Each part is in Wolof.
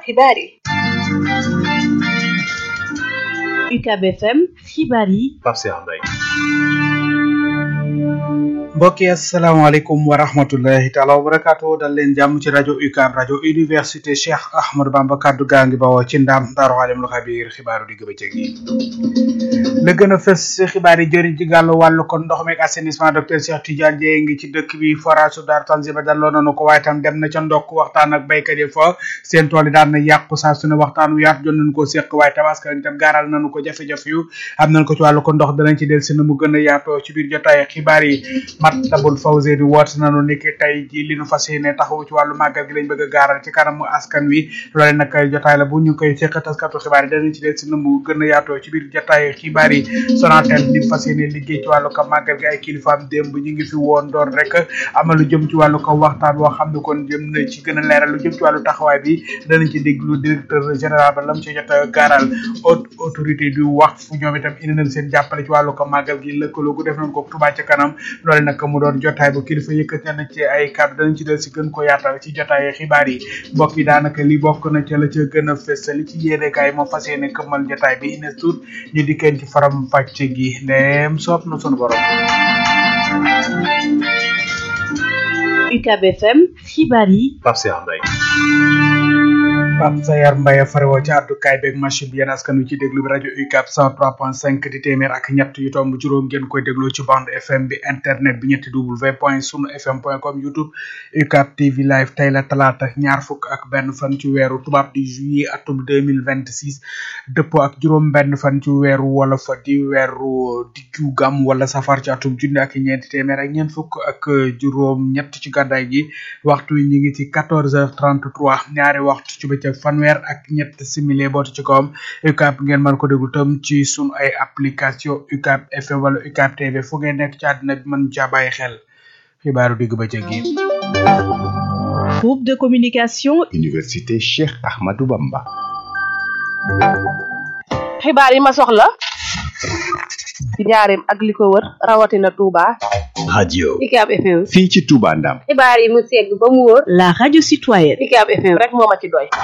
xibaar yi UCAB FM xibaar yi Pape Cheikh Mbaye mbokk yi asalaamaaleykum wa rahmatullahi taala wa barakaatu dal leen jàmm ci rajo UCAB rajo université Cheikh Ahmadou Bamba kaddu gaa ngi bawoo ci ndam daaru alimul xabiir xibaaru digg bëccëg yi la gën a fës ci xibaar yi jëriñ ci gàllu wàllu kon ndox meeg assainissement docteur Cheikh Tidiane Dieye ngi ci dëkk bi forage su Daaru Tanzil ba dalloo nañu ko waaye tam dem na ca ndokk waxtaan ak baykat yi fa seen tool yi daan na yàqu saa su ne waxtaan wu yaatu jot nañu ko séq waaye tabaskan itam gaaral nañu ko jafe-jafe yu am nañ ko ci wàllu ko ndox danañ ci del si na mu gën a yaatoo ci biir jotaay xibaar yi Matlabul Fawzeyni woote nañu ni ki tey ji li nu fas yéene taxawu ci wàllu màggal gi lañ bëgg a gaaral ci kanamu askan wi loole nag jotaay la bu ñu koy séq taskatu xibaar yi danañ ci del si na mu gën a yaatoo ci biir jotaay xibaar yi Sonatel ni fas yéene liggéey ci wàllu ko màggal gi ay kilifaam démb ñu ngi fi woon doon rek amal lu jëm ci wàllu ko waxtaan woo xam ne kon jëm na ci gën a leeral lu jëm ci wàllu taxawaay bi danañ ci déglu directeur général ba lam ci jot a gaaral haute autorité du wax fu ñoom itam indi nañ seen jàppale ci wàllu ko màggal gi lëkkaloo gu def nañ ko Touba ca kanam loole nag mu doon jotaay bu kilifa yëkkati na ci ay kàddu danañ ci del si gën ko yaatal ci jotaay xibaar yi mbokk yi daanaka li bokk na ca la ca gën a fës li ci yéenekaay moom fas yéene këmmal jotaay bi ines tuut ñu dikkeen ci faram pàcc gi ndeem soob na sunu borom UCAB FM xibaar yi Pape Cheikh Mbaye Pape Sayar Mbaye farewoo ci àddukaay beeg machine bi yéen askan wi ci déglu bi rajo UCAB 103.5 di téeméer ak ñett yu tomb juróom ngeen koy dégloo ci bande FM bi internet bi ñetti w point sunu fm point com youtube UCAB TV live tey la talaata ñaar fukk ak benn fan ci weeru tubaab di juillet atum 2026 dëppoo ak juróom benn fan ci weeru wolof di weeru diggu gam wala safar ci atum junni ak ñeenti téeméer ak ñeent fukk ak juróom ñett ci gàddaay gi waxtu wi ñu ngi ci 14h33 ñaari waxtu ci bëccëg fanweer ak ñett simili bootu ci kawam UCAB ngeen mën ko déglu tam ci sunu ay application UCAB FM wala UCAB TV fu ngeen nekk ci àddina bi mën caa bàyyi xel xibaaru digg bëccëg yi. groupe de communication Université Cheikh Ahmadou Bamba. xibaar yi ma soxla ci njaareem ak li ko wër rawatina Touba. radio UCAB FM. fii ci Touba Ndam. xibaar yi mu segg ba mu wóor. la radio citoyenne UCAB FM rek moo ma ci doy.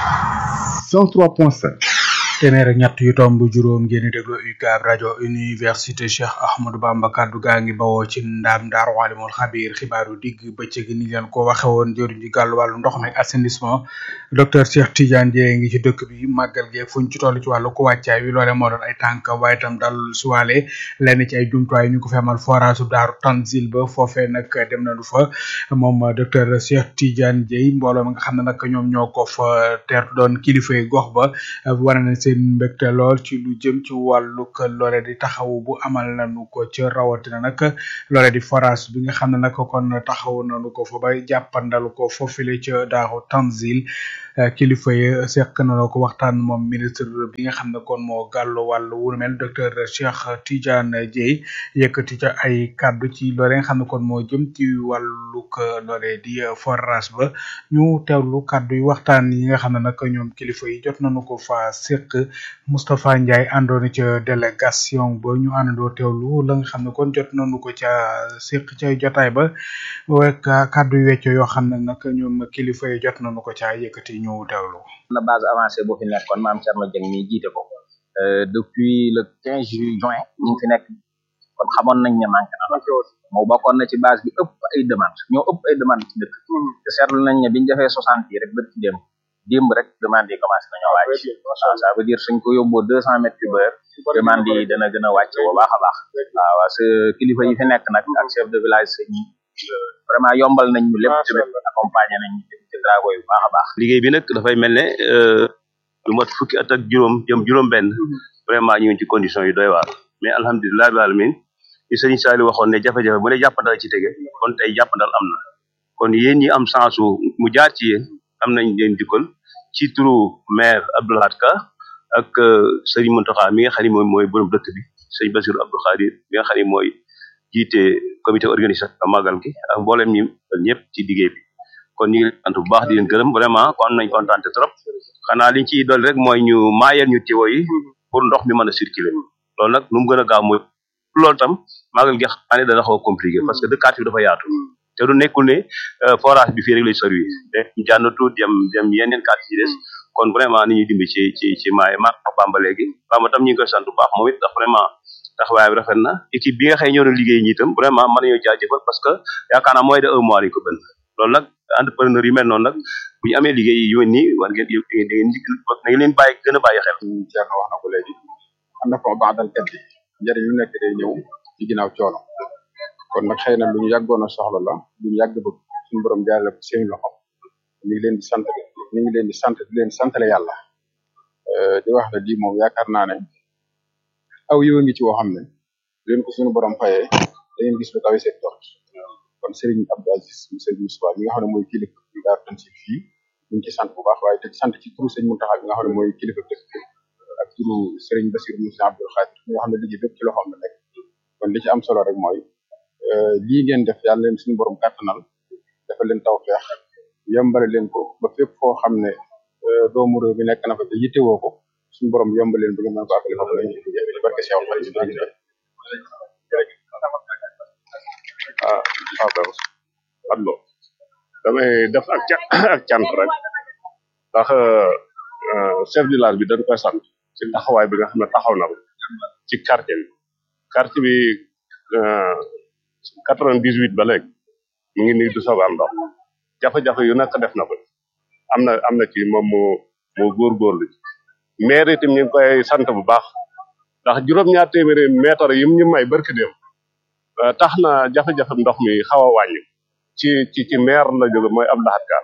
103.5. téeméer ak ñett yu tomb juróom ngeen di déglu UCAB rajo université Cheikh Ahmadou Bamba kaddu gaa ngi bawoo ci ndaam daaru alimul xabiir xibaaru digg bëccëg ni leen ko waxe woon jëriñ ji gàllu wàllu ndox mi assainissement docteur Cheikh Tidiane Dieye ngi ci dëkk bi màggal gi fuñ ci toll ci wàllu ko wàccaay wi loole moo doon ay tànk waaye itam dal suwaale lenn ci ay jumtuwaay ñu ko fi amal forage daaru Tanzil ba foofee nag dem nañu fa moom docteur Cheikh Tidiane Dieye mbooloo mi nga xam ne nag ñoom ñoo ko fa teertu doon kilifa yi gox ba wane na seen mbégte lool ci lu jëm ci wàllu loole di taxaw bu amal nañu ko ca rawatina nag loole di forage bi nga xam ne nag kon taxaw nañu ko fa ba jàppandalu ko foofile ca daaru Tanzil kilifa yi seq nañu ko waxtaan moom ministre bi nga xam ne kon moo gàllu wàllu wu mel docteur Cheikh Tidiane Dieye yëkkati ca ay kàddu ci loole nga xam ne kon moo jëm ci wàllug loole di forage ba ñu teewlu kàddu yi waxtaan yi nga xam ne nag ñoom kilifa yi jot nañu ko fa seq Moustapha Ndiaye àndoon ca délégation ba ñu àndandoo teewlu la nga xam ne kon jot nañu ko ca seq ca jotaay ba wek kàddu yu wecco yoo xam ne nag ñoom kilifa yi jot nañu ko ca yëkkati ñu teewlu. na base avancée boo fi nekkoon maam Thierno Dieng mi jiite ko depuis le 15 juin ñu ngi fi nekk kon xamoon nañ ne manqué na moo bokkoon na ci base bi ëpp ay demande ñoo ëpp ay demande ci dëkk te seetlu nañ ne biñu defee soixante yi rek bët ci démb démb rek demande yi commencé nañoo wàcc waaw ça veut dire suñ ko yóbboo deux cent mètres cube heure demande yi dana gën a wàcc bu baax a baax waaw parce que kilifa yi fi nekk nag ak chef de village sëñ yi vraiment yombal nañ ñu lépp tamit accompagné nañ ñu ci travaux yu baax a baax liggéey bi nag dafay mel ne lu mat fukki at ak juróom jëm juróom benn vraiment ñu ngi ci condition yu doy waar mais alhamdulilah bi alamin li sëriñ Saliou waxoon ne jafe-jafe bu ne jàppandal ci tege kon tey jàppandal am na kon yéen ñi am sensu mu jaar ci yéen am nañ leen jukkal ci turu maire Abdoulahat Ka ak sëriñ Mountakha mi nga xam ne mooy mooy borom dëkk bi sëriñ Bassirou Abdou Khadir mi nga xam ne mooy jiite comité organisation magal gi ak mboolem ñi ñëpp ci liggéey bi kon ñu ngi sant bu baax di leen gërëm vraiment kon nañ kontaan trop xanaa liñ ciy dolli rek mooy ñu maayal ñu tiwo yi pour ndox mi mën a circuler loolu nag nu mu gën a gaaw mooy loolu tam magal gi xam ne dana xaw a compliqué parce que dëkkaat bi dafa yaatu te du nekkul ne forage bi fii rek lay servi te jànnatu dem dem yeneen quartier yi des kon vraiment ni ñuy dimbi ci ci ci maay ma Bamba léegi Bamba tam ñu ngi koy sant bu baax moom it ndax vraiment taxawaay bi rafet na équipe bi nga xëy ñoo doon liggéey ñi itam vraiment mën nañoo jaajëfal parce que yaakaar naa mooy de un mois lañ ko bënn loolu nag entrepreneur yi mel noonu nag bu ñu amee liggéey yu mel nii war ngeen da ngeen da ngeen leen bàyyi gën a bàyyi xel Thierno wax na ko léegi am na ko baadal kat bi njëriñ lu nekk day ñëw ci ginnaaw coono kon nag xëy na lu ñu yàggoon a soxla la lu ñu yàgg bëgg suñu borom jaarale ko seen loxo ñu ngi leen di sant ñu ngi leen di sant di leen santale yàlla di wax ne lii moom yaakaar naa ne aw yow ngi ci woo xam ne leen ko suñu borom fayee da ngeen gis lu kawe seen jort kon Serigne Abdou Aziz mu Serigne Moussa mi nga xam ne mooy kilifa bi daar tan si fii ñu ngi ci sant bu baax waaye te sant ci turu Serigne Mountakha bi nga xam ne mooy kilifa dëkk bi ak turu Serigne Bassirou Moussa Abdoul Khadir mi nga xam ne liggéey bépp ci loxoom la nekk kon li ci am solo rek mooy lii ngeen def yàlla leen suñu borom kàttanal dafa leen taw feex yombale leen ko ba fépp foo xam ne doomu réew mi nekk na fa te yittewoo ko suñu borom yombale leen ba ngeen mën ko àggale foofu lañu ci barke Cheikh Xadim ah Fapal allo damay def ak ca ak cant rek ndax chef de village bi dañ koy sant ci taxawaay bi nga xam ne taxaw na ko ci quartier bi quartier bi quatre-vingt-dix-huit ba léegi mu ngi nii du soog a am ndox jafe-jafe yu nekk def na ko am na am na ci moom moo moo góorgóorlu maire itam ñu ngi koy sant bu baax ndax juróom-ñaar téeméeri mètre yim ñu may barki dem tax na jafe-jafe ndox mi xaw a wàññi ci ci ci maire la jóge mooy am laxat ka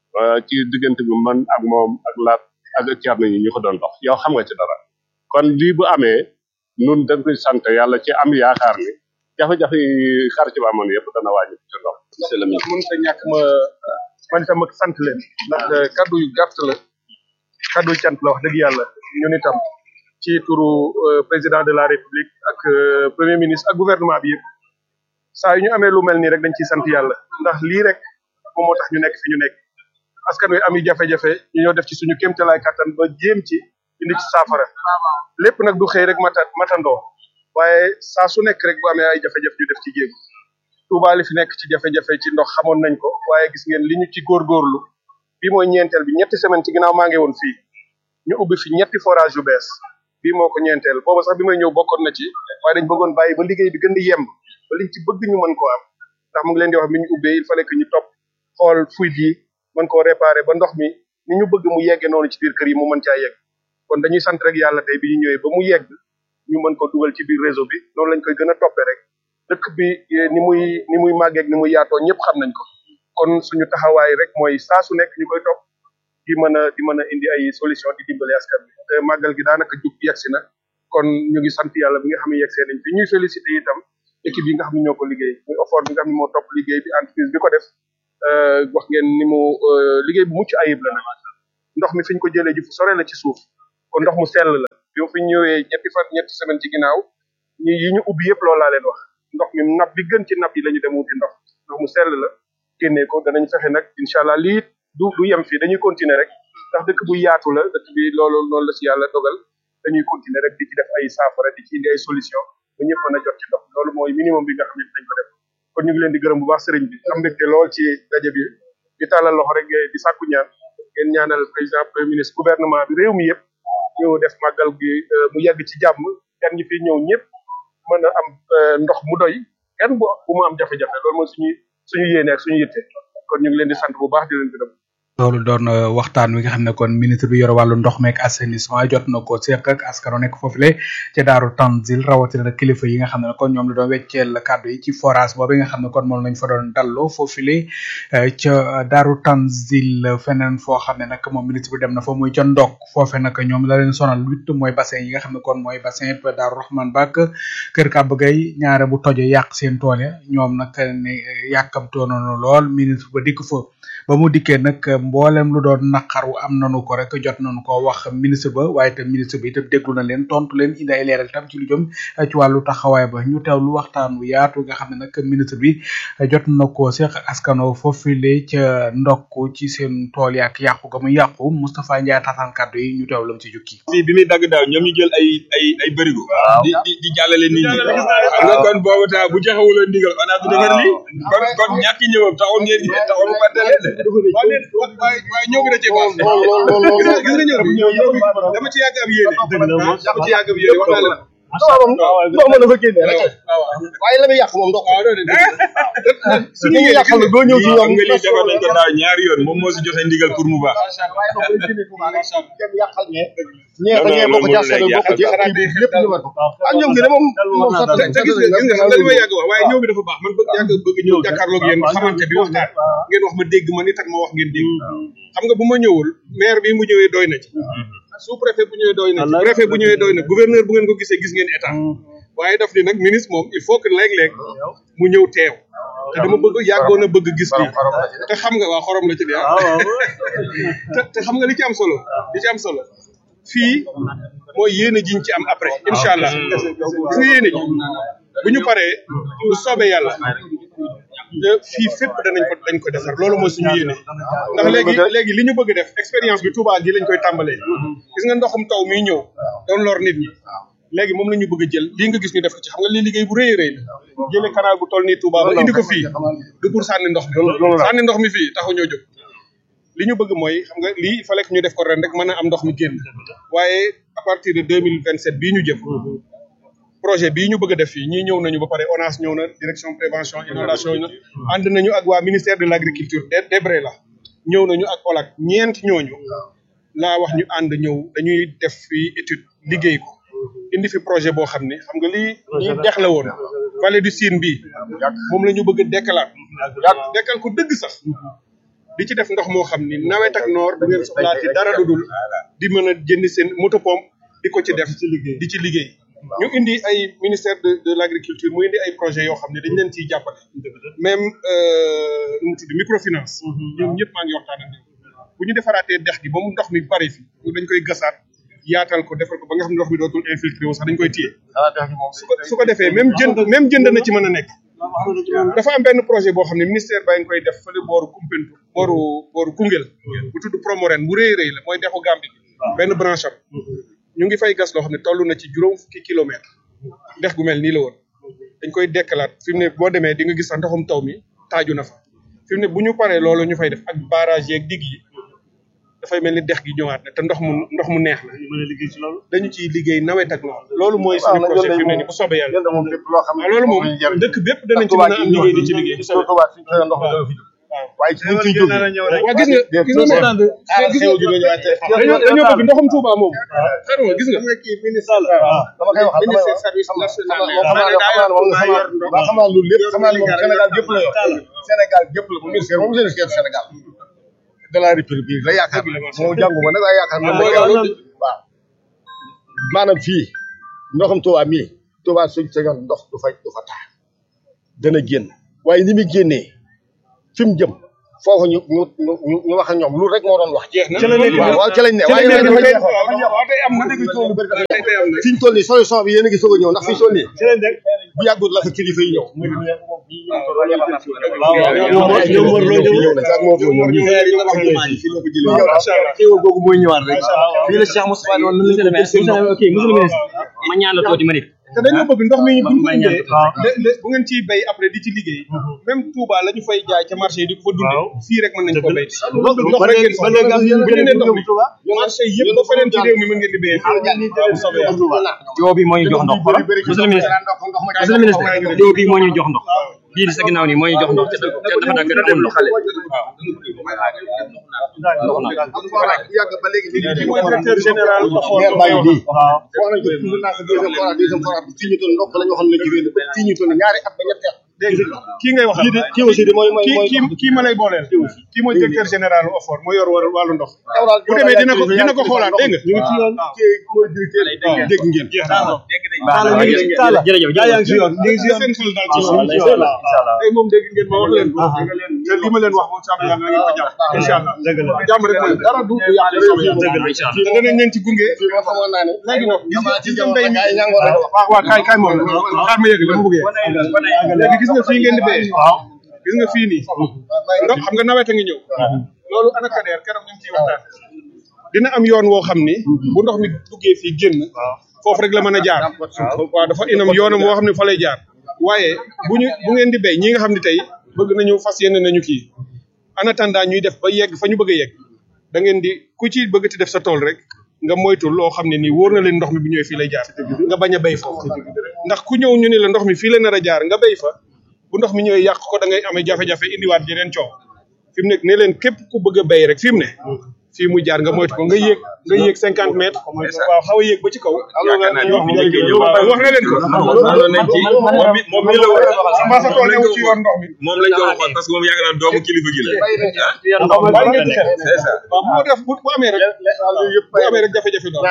ci diggante bi man ak moom ak laat ak Thierno ñi ñu ko doon dox yow xam nga ci dara kon lii bu amee nun dañ koy sant yàlla ci am yaakaar ni jafe-jafe yi xar ci ba amoon yëpp dana wàññi ci ndox monsieur le maire mën ta ñàkk ma man itam ak sant leen ndax kaddu yu gàtt la kaddu yu cant la wax dëgg yàlla ñun itam ci turu président de la république ak premier ministre ak gouvernement bi yëpp saa yu ñu amee lu mel nii rek dañ ciy sant yàlla ndax lii rek moom moo tax ñu nekk fi ñu nekk askan wi am yi jafe-jafe ñu ñoo def ci suñu kéemtalaay kattan ba jéem ci indi ci saafara lépp nag du xëy rek mata matandoo waaye saa su nekk rek bu amee ay jafe-jafe ñu def ci jéego Touba li fi nekk ci jafe-jafe ci ndox xamoon nañ ko waaye gis ngeen li ñu ci góorgóorlu bi mooy ñeenteel bi ñetti semaine ci ginnaaw maa ngi woon fii ñu ubbi fi ñetti forage yu bees bii moo ko ñeenteel booba sax bi may ñëw bokkoon na ci waaye dañ bëggoon bàyyi ba liggéey bi gën di yemb ba liñ ci bëgg ñu mën koo am ndax mu ngi leen di wax mi ñu ubbee il fallait que ñu topp xool fuite yi mën koo réparer ba ndox mi ni ñu bëgg mu yeggee noonu ci biir kër yi mu mën caa yegg kon dañuy sant rek yàlla tey bi ñu ñëwee ba mu yegg ñu mën ko dugal ci biir réseau bi noonu lañ koy gën a toppee rek dëkk bi ni muy ni muy màggeeg ni muy yaatoo ñëpp xam nañ ko kon suñu taxawaay rek mooy saa su nekk ñu koy topp di mën a di mën a indi ay solution di dimbale askan bi te màggal gi daanaka jub yegsi na kon ñu ngi sant yàlla bi nga xam ne yegsee nañ fi ñuy félicité itam équipe yi nga xam ne ñoo ko liggéey muy effort bi nga xam ne moo topp liggéey bi entreprise bi ko def wax ngeen ni mu liggéey bu mucc ayib la nag ndox mi fi ñu ko jëlee ji fu sore la ci suuf kon ndox mu sell la bi ma fi ñëwee ñetti fan ñetti semaine ci ginnaaw ñi yi ñu ubbi yëpp loolu laa leen wax ndox mi nab bi gën ci nab yi la ñu dem wuti ndox ndox mu sell la génnee ko danañ fexe nag incha allah lii du du yem fii dañuy continuer rek ndax dëkk bu yaatu la dëkk bi loolu loolu la si yàlla dogal dañuy continuer rek di ci def ay saafara di ci indi ay solution ba ñëpp mën a jot ci ndox loolu mooy minimum bi nga xam ne dañ ko def kon ñu ngi leen di gërëm bu baax sëriñ bi am mbégte lool ci daje bi di tàllal loxo rek di sàkku ñaan ngeen ñaanal président premier ministre gouvernement bi réew mi yëpp ñu def màggal gi mu yegg ci jàmm gan ñi fi ñëw ñëpp mën a am ndox mu doy kenn bu bu mu am jafe-jafe loolu mooy suñu suñu yéene ak suñu yitte kon ñu ngi leen di sant bu baax di leen gërëm loolu doon waxtaan wi nga xam ne kon ministre bi yor wàllu ndox meek assainissement jot na ko seq ak askano nekk foofu le ca daaru tanzil rawatina nag kilifa yi nga xam ne kon ñoom la doon wecceel kàddu yi ci forage boobu nga xam ne kon moom lañ fa doon dalloo foofu le ca daaru tanzil feneen foo xam ne nag moom ministre bi dem na fa muy ca ndok foofe nag ñoom la leen sonal huit mooy bassin yi nga xam ne kon mooy bassin daaru rahman bak kër kàbb gay ñaare bu toje yàq seen tool ya ñoom nag ne yàkkamtoo nañu lool ministre ba dikk fa ba mu dikkee nag mboolem lu doon naqaru am nanu ko rek jot nañu ko wax ministre ba waaye itam ministre bi itam déglu na leen tontu leen indi ay leeral tam ci lu jëm ci wàllu taxawaay ba ñu teew lu waxtaan wu yaatu nga xam ne nag ministre bi jot na ko seq askano foofule ca ndokk ci seen tool yaak yàqu ga mu yàqu Moustapha Ndiaye tataan kàddu yi ñu teew lam ci jukki fii bi muy dagg daaw ñoom ñu jël ay ay ay bërigo di di di jàllale nit ñi xam nga kon boobu taa bu joxewuloon ndigal on a du defar lii kon kon ñàkk ñëwam taxul ngeen taxul mu fàtte leen de waaye waaye ñëw bi da cee baax lool lool lool lool gis nga gis nga ñëw bi ñëw bi dama ci yàgg am yéene dama ci yàgg am yéene wax naa la ndox moom ndox ma dafa génne rek waaye la muy yàq moom ndox su ñu yàqal na doo ñëw ci ñoom nga lii defal nañ ko daaw ñaari yoon moom moo si joxe ndigal pour mu baax waaye ndox day génne Touba rek dem yàqal ñee ñee da ñee bokk ci askan bokk ci kii bi lépp ñu war ko ak ñoom gi de moom moom sax te gis nga gis nga xam nga li may yàgg wax waaye ñëw bi dafa baax man bëgg yàgg bëgg ñëw jàkkaarloog yéen xamante bi waxtaan ngeen wax ma dégg ma nit ak ma wax ngeen dégg xam nga bu ma ñëwul maire bi mu ñëwee doy na ci sous préfet bu ñëwee doy na ci préfet bu ñëwee doy na gouverneur bu ngeen ko gisee gis ngeen état waaye daf ni nag ministre moom il faut que léeg-léeg mu ñëw teew te dama bëgg yàggoon a bëgg gis lii te xam nga waa xorom la ci di ah te te xam nga li ci am solo li ci am solo fii mooy yéene jiñ ci am après incha allah gis nga yéene ji bu ñu paree bu soobee yàlla fii fépp danañ ko dañ ko defar loolu mooy suñu yéene ndax léegi léegi li ñu bëgg def expérience bi Touba gi lañ koy tàmbalee gis nga ndoxum taw miy ñëw doon lor nit ñi léegi moom la ñu bëgg a jël lii nga gis ñu def ko ci xam nga lii liggéey bu rëy a rëy la jëlee canal bu toll nii Touba ba indi ko fii du pour sànni ndox mi sànni ndox mi fii taxu ñoo jóg li ñu bëgg mooy xam nga lii il fallait que ñu def ko ren rek mën a am ndox mi génn waaye à partir de deux mille vingt sept bii ñu jëm projet bii ñu bëgg a def fii ñii ñëw nañu ba pare ONAS ñëw na direction prévention inondation na ànd nañu ak waa ministère de l' agriculture de débré la ñëw nañu ak OLAC ñeent ñooñu laa wax ñu ànd ñëw dañuy def fii étude liggéey ko indi fi projet boo xam ne xam nga lii lii dex la woon vallée du Sine bii moom la ñu bëgg a dekkalaat dekkal ko dëgg sax di ci def ndox moo xam ni nawet ak noor du ngeen soxlaati dara lu dul di mën a jënd seen moto pompe di ko ci def di ci liggéey ñu indi ay ministère de de l' agriculture mu indi ay projet yoo xam ne dañ leen ciy jàppale même nu mu tudd microfinance ñoom ñëpp maa ngi waxtaan ak ñoom bu ñu defaraatee dex gi ba mu ndox mi bari fi dañ koy gasaat yaatal ko defal ko ba nga xam ne ndox mi dootul infiltré wu sax dañ koy téye su ko su ko defee même jënd même jënd na ci mën a nekk dafa am benn projet boo xam ne ministère baa ngi koy def fële booru Kumpentu booru booru Koungheul bu tudd Promoren bu rëy rëy la mooy dexu Gambie bi benn branche am ñu ngi fay gas loo xam ne toll na ci juróom fukki kilomètre dex gu mel nii la woon dañ koy dekkalaat fi mu ne boo demee di nga gis sax ndoxum taw mi taaju na fa fi mu ne bu ñu paree loolu ñu fay def ak barrage yeeg dig yi dafay mel ni dex gi ñëwaat na te ndox mu ndox mu neex la dañu ciy liggéey nawet ak noor loolu mooy suñu projet fi mu ne nii bu soobee yàlla waaw loolu moom dëkk bépp danañ ci mën a am liggéey di ci liggéey bu soobee waaye ci ñu ciy jóg waaw gis nga gis nga stand dañoo dañoo bëgg ndoxum Touba moom xam nga gis nga kii ministre dama koy wax ministère service national xam naa xam naa xam naa loolu lépp xam naa li moom Sénégal gépp la yor Sénégal gépp la bu ministère moom ministère Sénégal de la république la yaakaar moo jàngu ma nag waaye yaakaar na waaw maanaam fii ndoxam Touba mii Touba suñ sañoon ndox du fa du fa taa dana génn waaye ni muy génnee fi mu jëm foofu ñu ñu ñu ñu wax ak ñoom lu rek moo doon wax. jeex na waaw waaw ci lañ ne waaye waaye dafa jeex waaw tey am na dégg coow lu bëri dafa tey tey am na fi ñu toll nii solution bi yéen a ngi soog a ñëw ndax fi ñu toll nii bu yàggut la fa kilifa yi ñëw. ñoom war loo ñëw ñëw na sax moo fi ñëw ñu xéewal googu mooy ñëwaat rek fii la Cheikh Moustapha ne woon nan la ñu ko jël ok monsieur le ministre ma ñaan la tuuti ma nit te dañoo bëgg ndox mi bu ñu ko indee bu ngeen ciy béy après di ci liggéey même Touba la ñu fay jaay ca marché yi di ko fa dundee fii rek mën nañu ko béy ndox rek ngeen soxla bu ñu nee ndox mi marché yëpp ba feneen ci réew mi mën ngeen di béyee fii soobee yàlla joo bi moo ñu jox ndox xoolal monsieur le ministre monsieur le ministre joo bi moo ñu jox ndox bii di sa ginnaaw nii moo ñu jox ndox te dafa dagg dafa ndox yàgg ba léegi kii mooy directeur général maire baa ngi nii wax nañ ko toujours naa ko deuxième forage deuxième forage fii ñu toll ndox la ñu waxoon ne jigéen ba fii ñu toll ñaari at ba ñetti at dégg nga kii ngay wax kii aussi de mooy mooy kii mooy kii kii ma lay booleel kii mooy directeur général OFOR moo yor wàllu wàllu ndox bu demee dina ko dina ko xoolaat dégg nga ñu ngi ci yoon kii mooy directeur dégg ngeen jërëjëf yaa yaa ngi si yoon ñu ngi si yoon seen xel daal ci suuf tey moom dégg ngeen ma wax leen ko te li ma leen wax moom sàmm yàlla na ngeen ko jàpp incha allah jàmm rek mooy dara du yàq te danañ leen ci gunge fii ma xamoon naa ne léegi nag gis nga ci gis nga jamono mbéy mi gars yi ñàngoon rek wax waaw waaw kaay kaay moom la xaar ma yëg dama bëgg yegg léegi gis nga fii ngeen di béyee gis nga fii nii ndox xam nga nawet a ngi ñëw loolu ANACADER keroog ñu ngi ciy waxtaan dina am yoon woo xam ni bu ndox mi duggee fii génn foofu rek la mën a jaar waaw dafa inam yoonam woo xam ne fa lay jaar waaye bu ñu bu ngeen di béy ñi nga xam ne tey bëgg nañu fas yéene nañu kii en attendant ñuy def ba yegg fa ñu bëgg a yegg da ngeen di ku ci bëgg ti def sa tool rek nga moytu loo xam ne nii wóor na leen ndox mi bu ñëwee fii lay jaar nga bañ a béy foofu ndax ku ñëw ñu ne la ndox mi fii la nar a jaar nga béy fa bu ndox mi ñëwee yàq ko da ngay amee jafe-jafe indiwaat jeneen coow fi mu nekk ne leen képp ku bëgg a béy rek fi mu ne fii mu jaar nga moytu ko nga yéeg nga yéeg cinquante mètres waaw xaw a yéeg ba ci kaw yaakaar naa ñoom ñu ngi wax na leen ko àndoon nañ ci moom mi moom mi la war a waxal mbaa sa tool newu ci yoon ndox mi moom lañ doon waxoon parce que moom yaakaar naa doomu kilifa gi la bàyyi ngeen ci xel waaw bu ko def bu bu amee rek bu amee rek jafe-jafe doon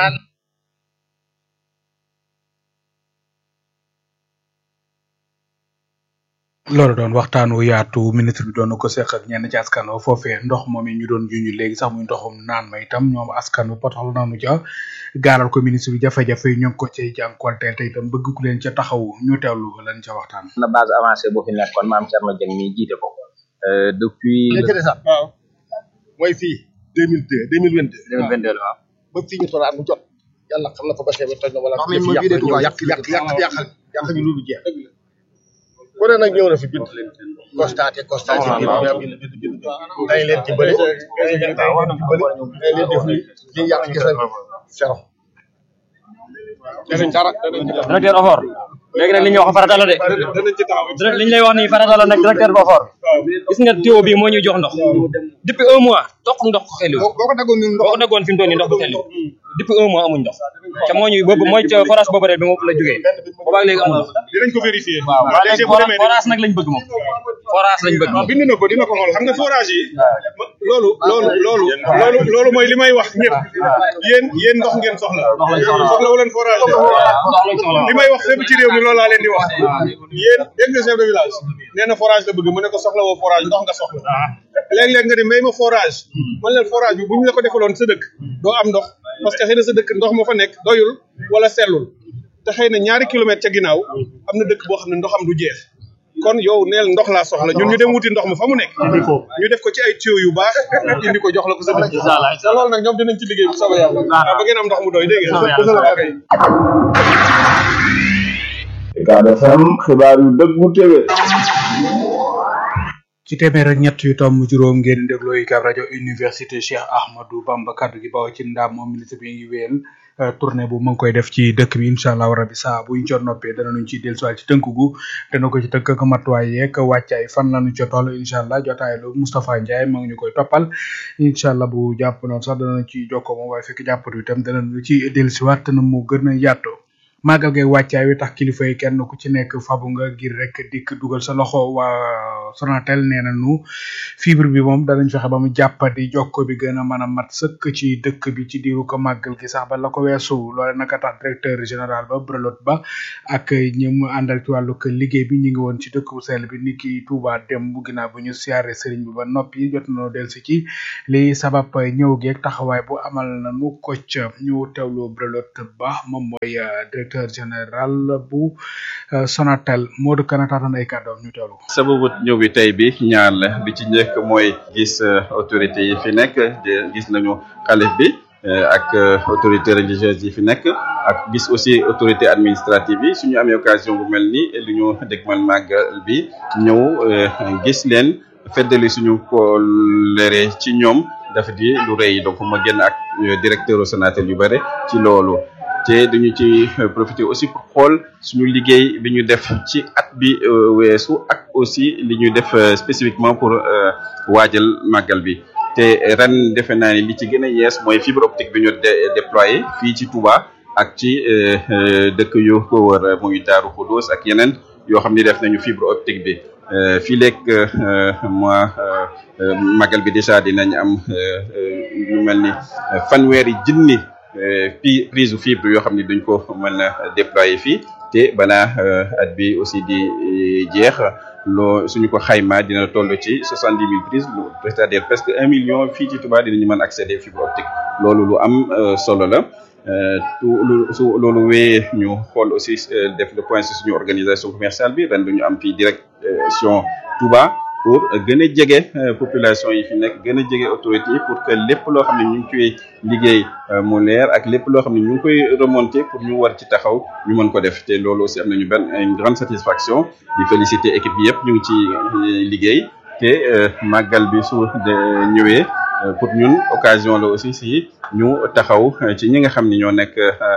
loolu doon waxtaan wu yaatu ministre bi doon na ko seq ak ñenn ci askan wa foofee ndox moom ñu doon juñu léegi sax muy ndoxum naan ma itam ñoom askan wa potaxlu naanu ca gaaral ko ministre bi jafe-jafe yi ñu ngi ko cay jànkuwanteel te itam bëgg ku leen ca taxaw ñu teewlu lan ca waxtaan. na base avancée boo fi nekkoon maam Thierno Dieng mi jiite ko depuis. waaw mooy fii deux mille deux deux mille vingt deux. deux mille vingt deux waaw. ba fii ñu toll at mu jot yàlla xam na fa ba xeebe toj na wala. ndox mi moo vidé Touba yàq yàq yàq yàqal yàq ñu loolu jeex. ku ne nag ñëw na fi bind constaté constaté bind bind bind bind dañ leen dimbale dañ leen dimbale dañ leen def ni li yàq gis nañ zéro danañ dara danañ ci taxaw directeur OFOR léegi nag li ñuy wax farata la de danañ ci taxaw direct li ñu lay wax nii farata la nag directeur bu OFOR gis nga tuyau bi moo ñuy jox ndox depuis un mois toq ndox ko xeliw boo ko daggoon ñun boo ko daggoon fi mu toll nii ndox du xeliw depuis un mois amuñ ndox te moo ñuy boobu mooy ca forage boobu rek bi moom la jógee boobaag léegi amul ndox dinañ ko vérifier waaw waaw léegi forage forage nag lañ bëgg moom forage lañ bëgg waaw bind na ko dina ko xool xam nga forage yi loolu loolu loolu loolu loolu mooy li may wax ñëpp yéen yéen ndox ngeen soxla soxla wu leen forage li may wax fépp ci réew mi loolu laa leen di wax yéen dégg nga chef de village nee na forage la bëgg mu ne ko soxla woo forage ndox nga soxla léeg-léeg nga di may ma forage man leen forage bi bu ñu la ko defaloon sa dëkk doo am ndox parce que xëy na sa dëkk ndox moo fa nekk doyul wala sellul te xëy na ñaari kilomètre ca ginnaaw am na dëkk boo xam ne ndoxam du jeex kon yow neel ndox laa soxla ñun ñu dem wuti ndox mi fa mu nekk ñu def ko ci ay tuyau yu baax indi ko jox la ko sa dëkk te loolu nag ñoom dinañ ci liggéey bu soobee yàlla ba ngeen am ndox mu doy dégg ngeen Ucab FM xibaar yu dëggu téwé ci téeméer ak ñett yu tomb juróom ngeen di dégloo UCAB rajo université Cheikh Ahmadou Bamba kaddu gi bawoo ci ndam moom ministre bi ngi wéyal tournée bu mu ngi koy def ci dëkk bi incha allah rabi saa buñ ca noppee danañu ci dellusiwaat ci tënk gu dana ko ci tënk ak matuwaay yeeg wàccaay fan lañu ca toll incha allah jotaay lu Moustapha Ndiaye maa ngi ñu koy toppal incha allah bu jàpp noonu sax danañu ci jokkoo moom waaye fekk jàppatu itam danañu ci dellusiwaat na mu gën a yaatoo màggal gay wàccaay wi tax kilifa yi kenn ku ci nekk fabu nga ngir rek dikk dugal sa loxo waa Sonatel nee nañu fibre bi moom danañ fexe ba mu jàppandi jokko bi gën a mën a mat sëkk ci dëkk bi ci diiru ko màggal gi sax ba la ko weesu loole naka tax directeur général ba Brelot ba ak ñi mu àndal ci wàllu ko liggéey bi ñu ngi woon ci dëkk bu sell bi ni ki Touba dem bu ginnaaw bu ñu siyaare sëriñ bi ba noppi jot nañoo dellusi ci li sabab ñëw geeg taxawaay bu amal nañu ko ca ñu teewlu Brelot ba moom mooy directeur général bu Sonatel Modou Kana taatan ay kàddoom ñu teewlu ko. sababu ñëw bi tey bi ñaar la bi ci njëkk mooy gis autorité yi fi nekk gis nañu xalif bi ak autorité religieuse yi fi nekk ak gis aussi autorité administrative yi suñu amee occasion bu mel ni li ñu dégmal màggal bi ñëw gis leen feddali suñu kolere ci ñoom dafa di lu rëy donc ma génn ak directeur Sonatel yu bare ci loolu te dañu ci profiter aussi pour xool suñu liggéey bi ñu def ci at bi weesu ak aussi li ñu def spécifiquement pour waajal màggal bi te ren defe naa ni li ci gën a yees mooy fibre optique bi ñu déployé fii ci Touba ak ci dëkk yu ko wër muy Daaru Xudus ak yeneen yoo xam ni def nañu fibre optique bi fii léeg mois màggal bi déjà dinañ am lu mel ni fanweeri junni pi prise fibre yoo xam ne duñ ko mën a déployer fii te balaa at bi aussi di jeex loo suñu ko xaymaa dina toll ci soixante dix mille prises c'est-à-dire presque un million fii ci Touba dinañu mën accéder fibre optique loolu lu am solo la tout lu su loolu wéyee ñu xool aussi def le point sur suñu organisation commerciale bi ren duñu am fii direction Touba pour gën a jege population yi fi nekk gën a jege autorité yi pour que lépp loo xam ne ñu ngi koy liggéey mu leer ak lépp loo xam ne ñu ngi koy remonter pour ñu war ci taxaw ñu mën ko def te loolu aussi am nañu benn une grande satisfaction di féliciter équipe bi yëpp ñu ngi ci liggéey te te màggal bi su de ñëwee pour ñun occasion la aussi si ñu taxaw ci ñi nga xam ni ñoo nekk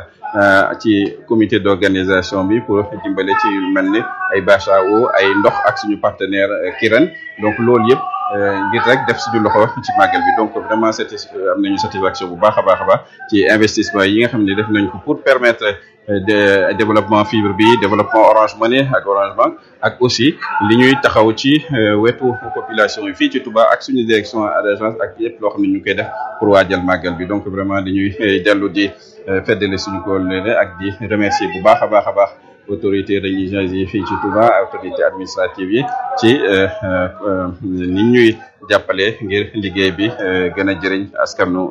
ci comité d'organisation bi pour dimbale ci yu mel ni ay bâche à eau ay ndox ak suñu partenaire Kirène donc loolu yëpp ngir rek def suñu loxo ci màggal bi donc vraiment c'était am nañu satisfaction bu baax a baax a baax ci investissement yi nga xam ne def nañ ko pour permettre de développement fibre bi développement Orange Money ak Orange Bank ak aussi li ñuy taxaw ci wetu population yi fii ci Touba ak suñu direction d'agence ak yëpp loo xam ne ñu koy def pour waajal màggal bi donc vraiment dañuy dellu di feddale suñu kóllëre ak di remercier bu baax a baax a baax autorité religieuse yi fii ci Touba autorité administrative yi ci ni ñuy jàppale ngir liggéey bi gën a jëriñ askanu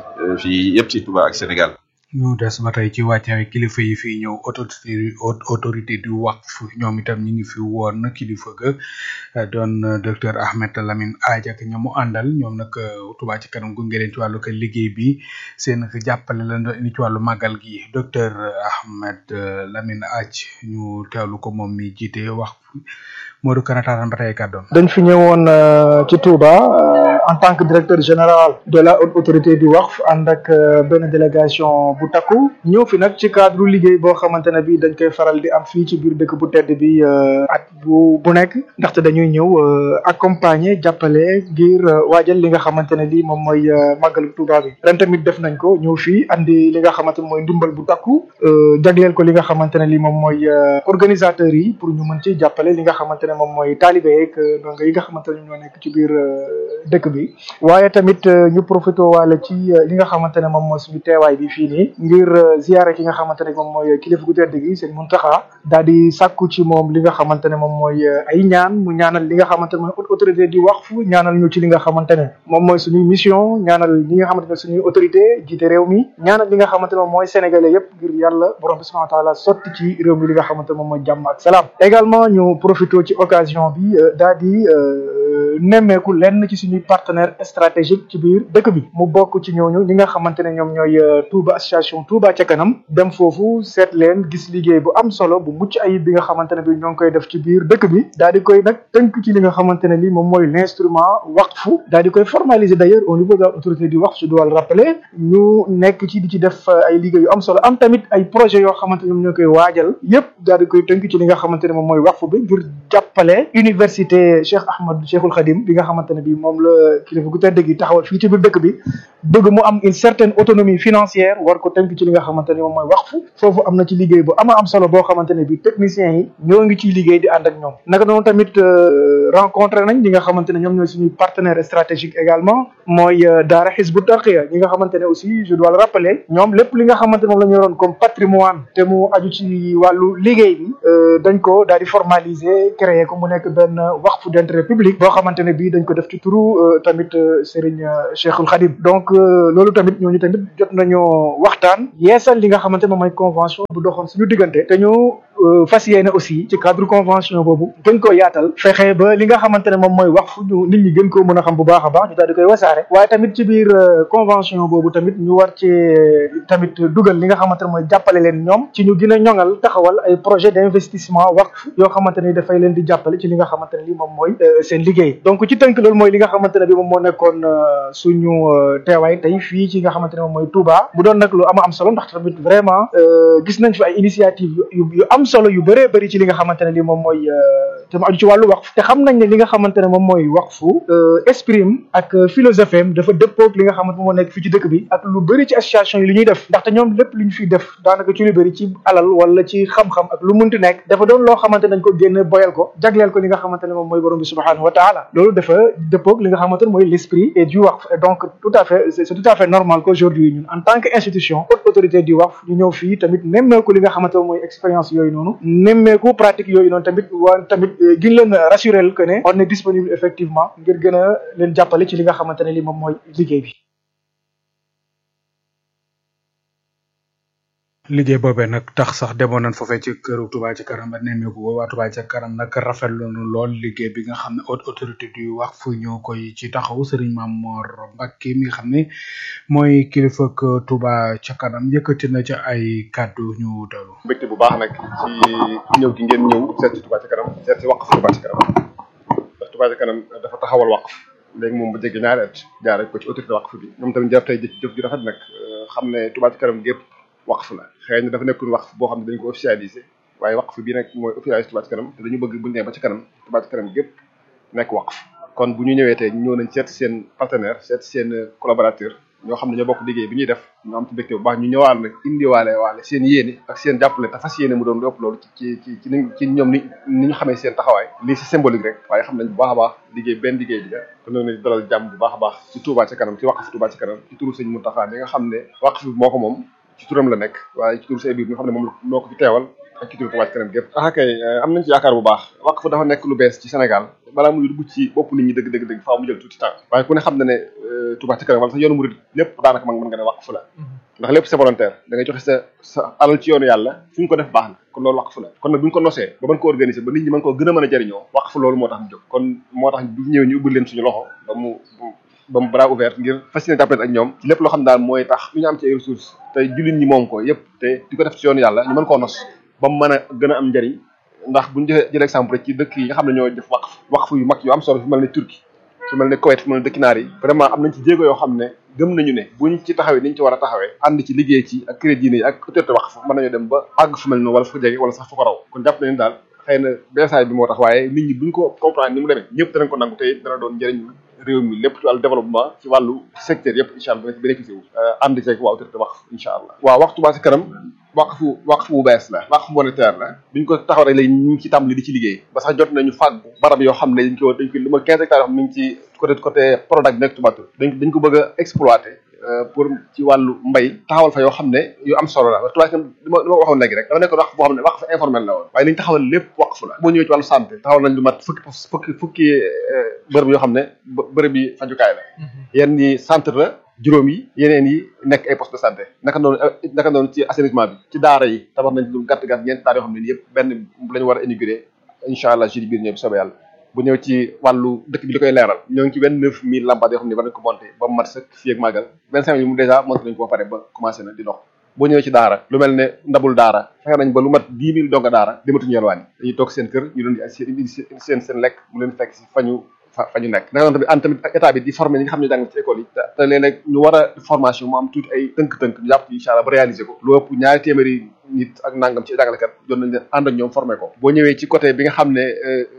fii yëpp ci Touba ak Sénégal ñu des ba tey ci wàccaay kilifa yi fii ñëw autorité autorité du waqf ñoom itam ñi ngi fi woon kilifa ga doon docteur Ahmed Lamine Aaj ak ñamu àndal ñoom nag Touba ci kanam gunge leen ci wàllu ko liggéey bi seen jàppale la doon indi ci wàllu màggal gi docteur Ahmed Lamine Aaj ñu teewlu ko moom mi jiite waqf Modou Kanata ba tey kàddoom dañ fi ñëwoon ci Touba en tant que directeur général de la haute autorité du waqf ànd ak benn délégation bu takku ñëw fi nag ci cadre liggéey boo xamante ne bi dañ koy faral di am fii ci biir dëkk bu tedd bi at bu bu nekk ndaxte dañuy ñëw accompagner jàppale ngir waajal li nga xamante ne lii moom mooy màggalu Touba bi ren tamit def nañ ko ñëw fii andi li nga xamante ne mooy ndimbal bu takku jagleel ko li nga xamante ne lii moom mooy organisateurs yi pour ñu mën ci jàppale li nga xamante ne moom mooy taalibe yeeg donc yi nga xamante ne ñoo nekk ci biir dëkk bi waaye tamit ñu profité waale ci li nga xamante ne moom mooy suñu teewaay bi fii nii ngir ziyaare ki nga xamante ne moom mooy kilifa gu tedd gi sëñ Muntaxa daal di sàkku ci moom li nga xamante ne moom mooy ay ñaan mu ñaanal li nga xamante ne mooy autorité di waqf ñaanal ñu ci li nga xamante ne moom mooy suñuy mission ñaanal ñi nga xamante ne suñuy autorité jiite réew mi ñaanal li nga xamante ne moom mooy sénégalais yépp ngir yàlla borom bi subhanahu wa taala sotti ci réew mi li nga xamante ne moom mooy jàmm ak salaam également ñu profité ci occasion bi daal di nemmeeku lenn ci suñuy partenaire stratégique ci biir dëkk bi mu bokk ci ñooñu ñi nga xamante ne ñoom ñooy Touba association Touba ca kanam dem foofu seet leen gis liggéey bu am solo bu mucc ayib bi nga xamante ne bi ñoo ngi koy def ci biir dëkk bi daal di koy nag tënk ci li nga xamante ne li moom mooy l'instrument waqfu daal di koy formaliser d'ailleurs au niveau de l'autorité du waqf je dois le rappeler ñu nekk ci di ci def ay liggéey yu am solo am tamit ay projet yoo xamante ñoom ñoo koy waajal yépp daal di koy tënk ci li nga xamante ne moom mooy waqfu bi ngir jàppale université Cheikh Ahmad Cheikhul Khadim bi nga xamante ne bi moom la kilifa gu tedd gi taxawal fii ci biir dëkk bi bëgg mu am une certaine autonomie financière war ko tënk ci li nga xamante ne moom mooy waqfu foofu am na ci liggéey bu ama am solo boo xamante ne bi techniciens yi ñoo ngi ciy liggéey di ànd ak ñoom naka noonu tamit rencontré nañ ñi nga xamante ne ñoom ñooy suñuy partenaire stratégique également mooy daara Hizbut Tarqiyyah ñi nga xamante ne aussi je dois le rappeler ñoom lépp li nga xamante ne moom la ñu yoroon comme patrimoine te mu aju ci wàllu liggéey bi dañ ko daal di formaliser créer ko mu nekk benn waqfu d'intérêt public boo xamante ne bii dañ ko def ci turu tamit Serigne Cheikhul Khadim donc loolu tamit ñooñu tamit jot nañoo waxtaan yeesal li nga xamante moom mooy convention bu doxoon suñu diggante te ñu fas yéene aussi ci cadre convention boobu gën koo yaatal fexe ba li nga xamante ne moom mooy wax fu ñu nit ñi gën koo mën a xam bu baax a baax ñu daal di koy wasaare waaye tamit ci biir convention boobu tamit ñu war ci tamit dugal li nga xamante ne mooy jàppale leen ñoom ci ñu gën a ñoŋal taxawal ay projet d'investissement waqf yoo xamante ne dafay leen di jàppale ci li nga xamante ne li moom mooy seen liggéey donc ci tënk loolu mooy li nga xamante ne bi moom moo nekkoon suñu teewaay tey fii ci nga xamante ne moom mooy Touba bu doon nag lu ama am solo ndax tamit vraiment gis nañ fi ay initiative yu yu am solo yu bëree bëri ci li nga xamante ne li moom mooy te mu aju ci wàllu waqf te xam nañ ne li nga xamante ne moom mooy waqfu exprime ak philosophie am dafa dëppoog li nga xamante moo nekk fii ci dëkk bi ak lu bëri ci association yi li ñuy def ndaxte ñoom lépp lu ñu fiy def daanaka ci lu bëri ci alal wala ci xam-xam ak lu munti nekk dafa doon loo xamante nañ ko génn boyal ko jagleel ko li nga xamante ne moom mooy borom bi subhanahu wa taala loolu dafa dëppoog li nga xamante ne mooy l'esprit et du waqf et donc tout à fait c'est tout à fait normal qu'aujourd'hui ñun en tant que institution haute autorité du waqf ñu ñëw fii tamit nemmeeku li nga xamante ne mooy expérience yooyu noonu nemmeeku pratique yooyu noonu tamit waa tamit gën leen rassurer que ne on est disponible effectivement ngir gën a leen jàppale ci li nga xamante ne li moom mooy liggéey bi liggéey boobee nag tax sax demoon nañ foofee ci këru Touba ci kanam ba nemmeeku ko waa Touba ci kanam nag rafetlu nañu lool liggéey bi nga xam ne haute autorité du wax fu ñoo koy ci taxaw Serigne Mamor Mbacke mi nga xam ne mooy kilifa ak Touba ca kanam yëkkati na ca ay kàddu ñu dalu. mbégte bu baax nag ci ñëw gi ngeen ñëw seet ci Touba ci kanam seet ci waqf Touba ci kanam ndax Touba Touba ca kanam dafa taxawal waqf léegi moom ba jéggi ñaari at jaaree ko ci autorité waqf bi ñoom tamit jar tey jëf jëf ju rafet nag xam ne Touba ca kanam gépp waqf la xëy na dafa nekkul waqf boo xam ne dañ ko officialisé waaye waqf bi nag mooy officialisé Touba ca kanam te dañu bëgg bu ñu nee ba ca kanam Touba ca kanam gépp nekk waqf kon bu ñu ñëwee tey ñu ñëw nañ seet seen partenaire seet seen collaborateur ñoo xam ne ñoo bokk liggéey bi ñuy def ñu am ci mbégte bu baax ñu ñëwaal nag indiwaale waale seen yéene ak seen jàppale te fas yéene mu doon lu ëpp loolu ci ci ci ni ci ñoom ni ni ñu xamee seen taxawaay lii si symbolique rek waaye xam nañ bu baax a baax liggéey benn liggéey bi la kon nag nañ dalal jàmm bu baax a baax ci Touba ca kanam ci waqf Touba ca kanam ci turu sëñ Mountakha mi nga xam ne waqf bi moo ko moom ci turam la nekk waaye ci turu sëñ bi nga xam ne moom moo ko fi teewal ak ci turu Touba ca kanam gépp ah kay am nañ ci yaakaar bu baax waqf dafa nekk lu bees ci Sénégal balaa muy dugg ci bopp nit ñi dëgg dëgg dëgg faaw mu jël tuuti temps waaye ku ne xam na ne Touba ca kanam wala sax yoonu murid lépp daanaka man mën nga ne waqf la ndax lépp c'est volontaire da ngay joxe sa sa alal ci yoonu yàlla fu ñu ko def baax na kon loolu waqf la kon nag bu ñu ko nosee ba mën ko organiser ba nit ñi mën koo gën a mën a jëriñoo waqf loolu moo tax ñu jóg kon moo tax bu ñëwee ñu ubbil leen suñu loxo ba mu ba mu bras ouvert ngir fas yéene jàppale ak ñoom ci lépp loo xam daal mooy tax lu ñu am ci ay ressources te jullit ñi moom ko yëpp te di ko def ci yoonu yàlla ñu mën koo nos ba mu mën a gën a am njëriñ ndax bu ñu jëlee jëlee exemple rek ci dëkk yi nga xam ne ñoo def waqf waqf yu mag yu am solo fi mel ne Turquie fi mel ne Koweït fi mel ne dëkki naar yi vraiment am nañ ci jéego yoo xam ne gëm nañu ne buñ ci taxawee niñ ci war a taxawee ànd ci liggéey ci ak crédit yi ak autorité waqf mën nañoo dem ba àgg fu mel noonu wala fu jege wala sax fu ko raw kon jàpp nañu daal xëy na beesaay bi moo tax waaye nit ñi buñ ko comprendre ni mu demee ñëpp danañ ko nangu tey dana doon njëriñ réew mi lépp ci wàllu développement ci wàllu secteur yëpp incha allah dana ci bénéficié wu ànd ceeg waa autorité waqf incha allah waaw waxtu baa si kanam waqfu waqfu bu bees la waqf monétaire la biñ ko taxaw rek léegi ñu ngi ci tàmbali di ci liggéey ba sax jot nañu fàggu barab yoo xam ne dañ ko dañ ko lu ma quinze hectares yoo xam ne mi ngi ci côté côté Prodac bi nekk Touba Toul dañ dañ ko bëgg a exploiter pour ci wàllu mbay taxawal fa yoo xam ne yu am solo la Touba li ma li ma waxoon léegi rek dafa nekk waqf boo xam ne waqf informel la woon waaye li ñu taxawal lépp waqf la boo ñëwee ci wàllu santé taxawal nañ lu mat fukki fukki fukki bërëb yoo xam ne bërëb yi fajukaay la yenn yi centre la juróom yi yeneen yi nekk ay poste de santé naka noonu naka noonu ci assainissement bi ci daara yi tabax nañ lu gàtt gàtt ñeenti daara yoo xam ne nii yëpp benn la ñu war a inauguré incha allah jeudi biir ñëw bi soobee yàlla bu ñëw ci wàllu dëkk bi li koy leeral ñoo ngi ci vingt neuf mille lampades yoo xam ne war nañ ko monté ba mu mat sëkk fii ak màggal vingt cinq mille mu dèjà monté nañ ko ba pare ba commencé na di dox boo ñëwee ci daara lu mel ne ndabul daara fexe nañ ba lu mat dix mille donga daara dematuñu yelwaan yi dañuy toog seen kër ñu doon di seen seen lekk mu leen fekk si fañu fa fa ñu nekk naka noonu tamit ànd tamit état bi di former ñi nga xam ne jàng ci école yi te léeg-léeg ñu war a formation mu am tuuti ay tënk-tënk ñu jàpp ci incha allah ba réaliser ko lu ëpp ñaari téeméeri nit ak nangam ci jàngalekat jot nañ leen ànd ak ñoom former ko boo ñëwee ci côté bi nga xam ne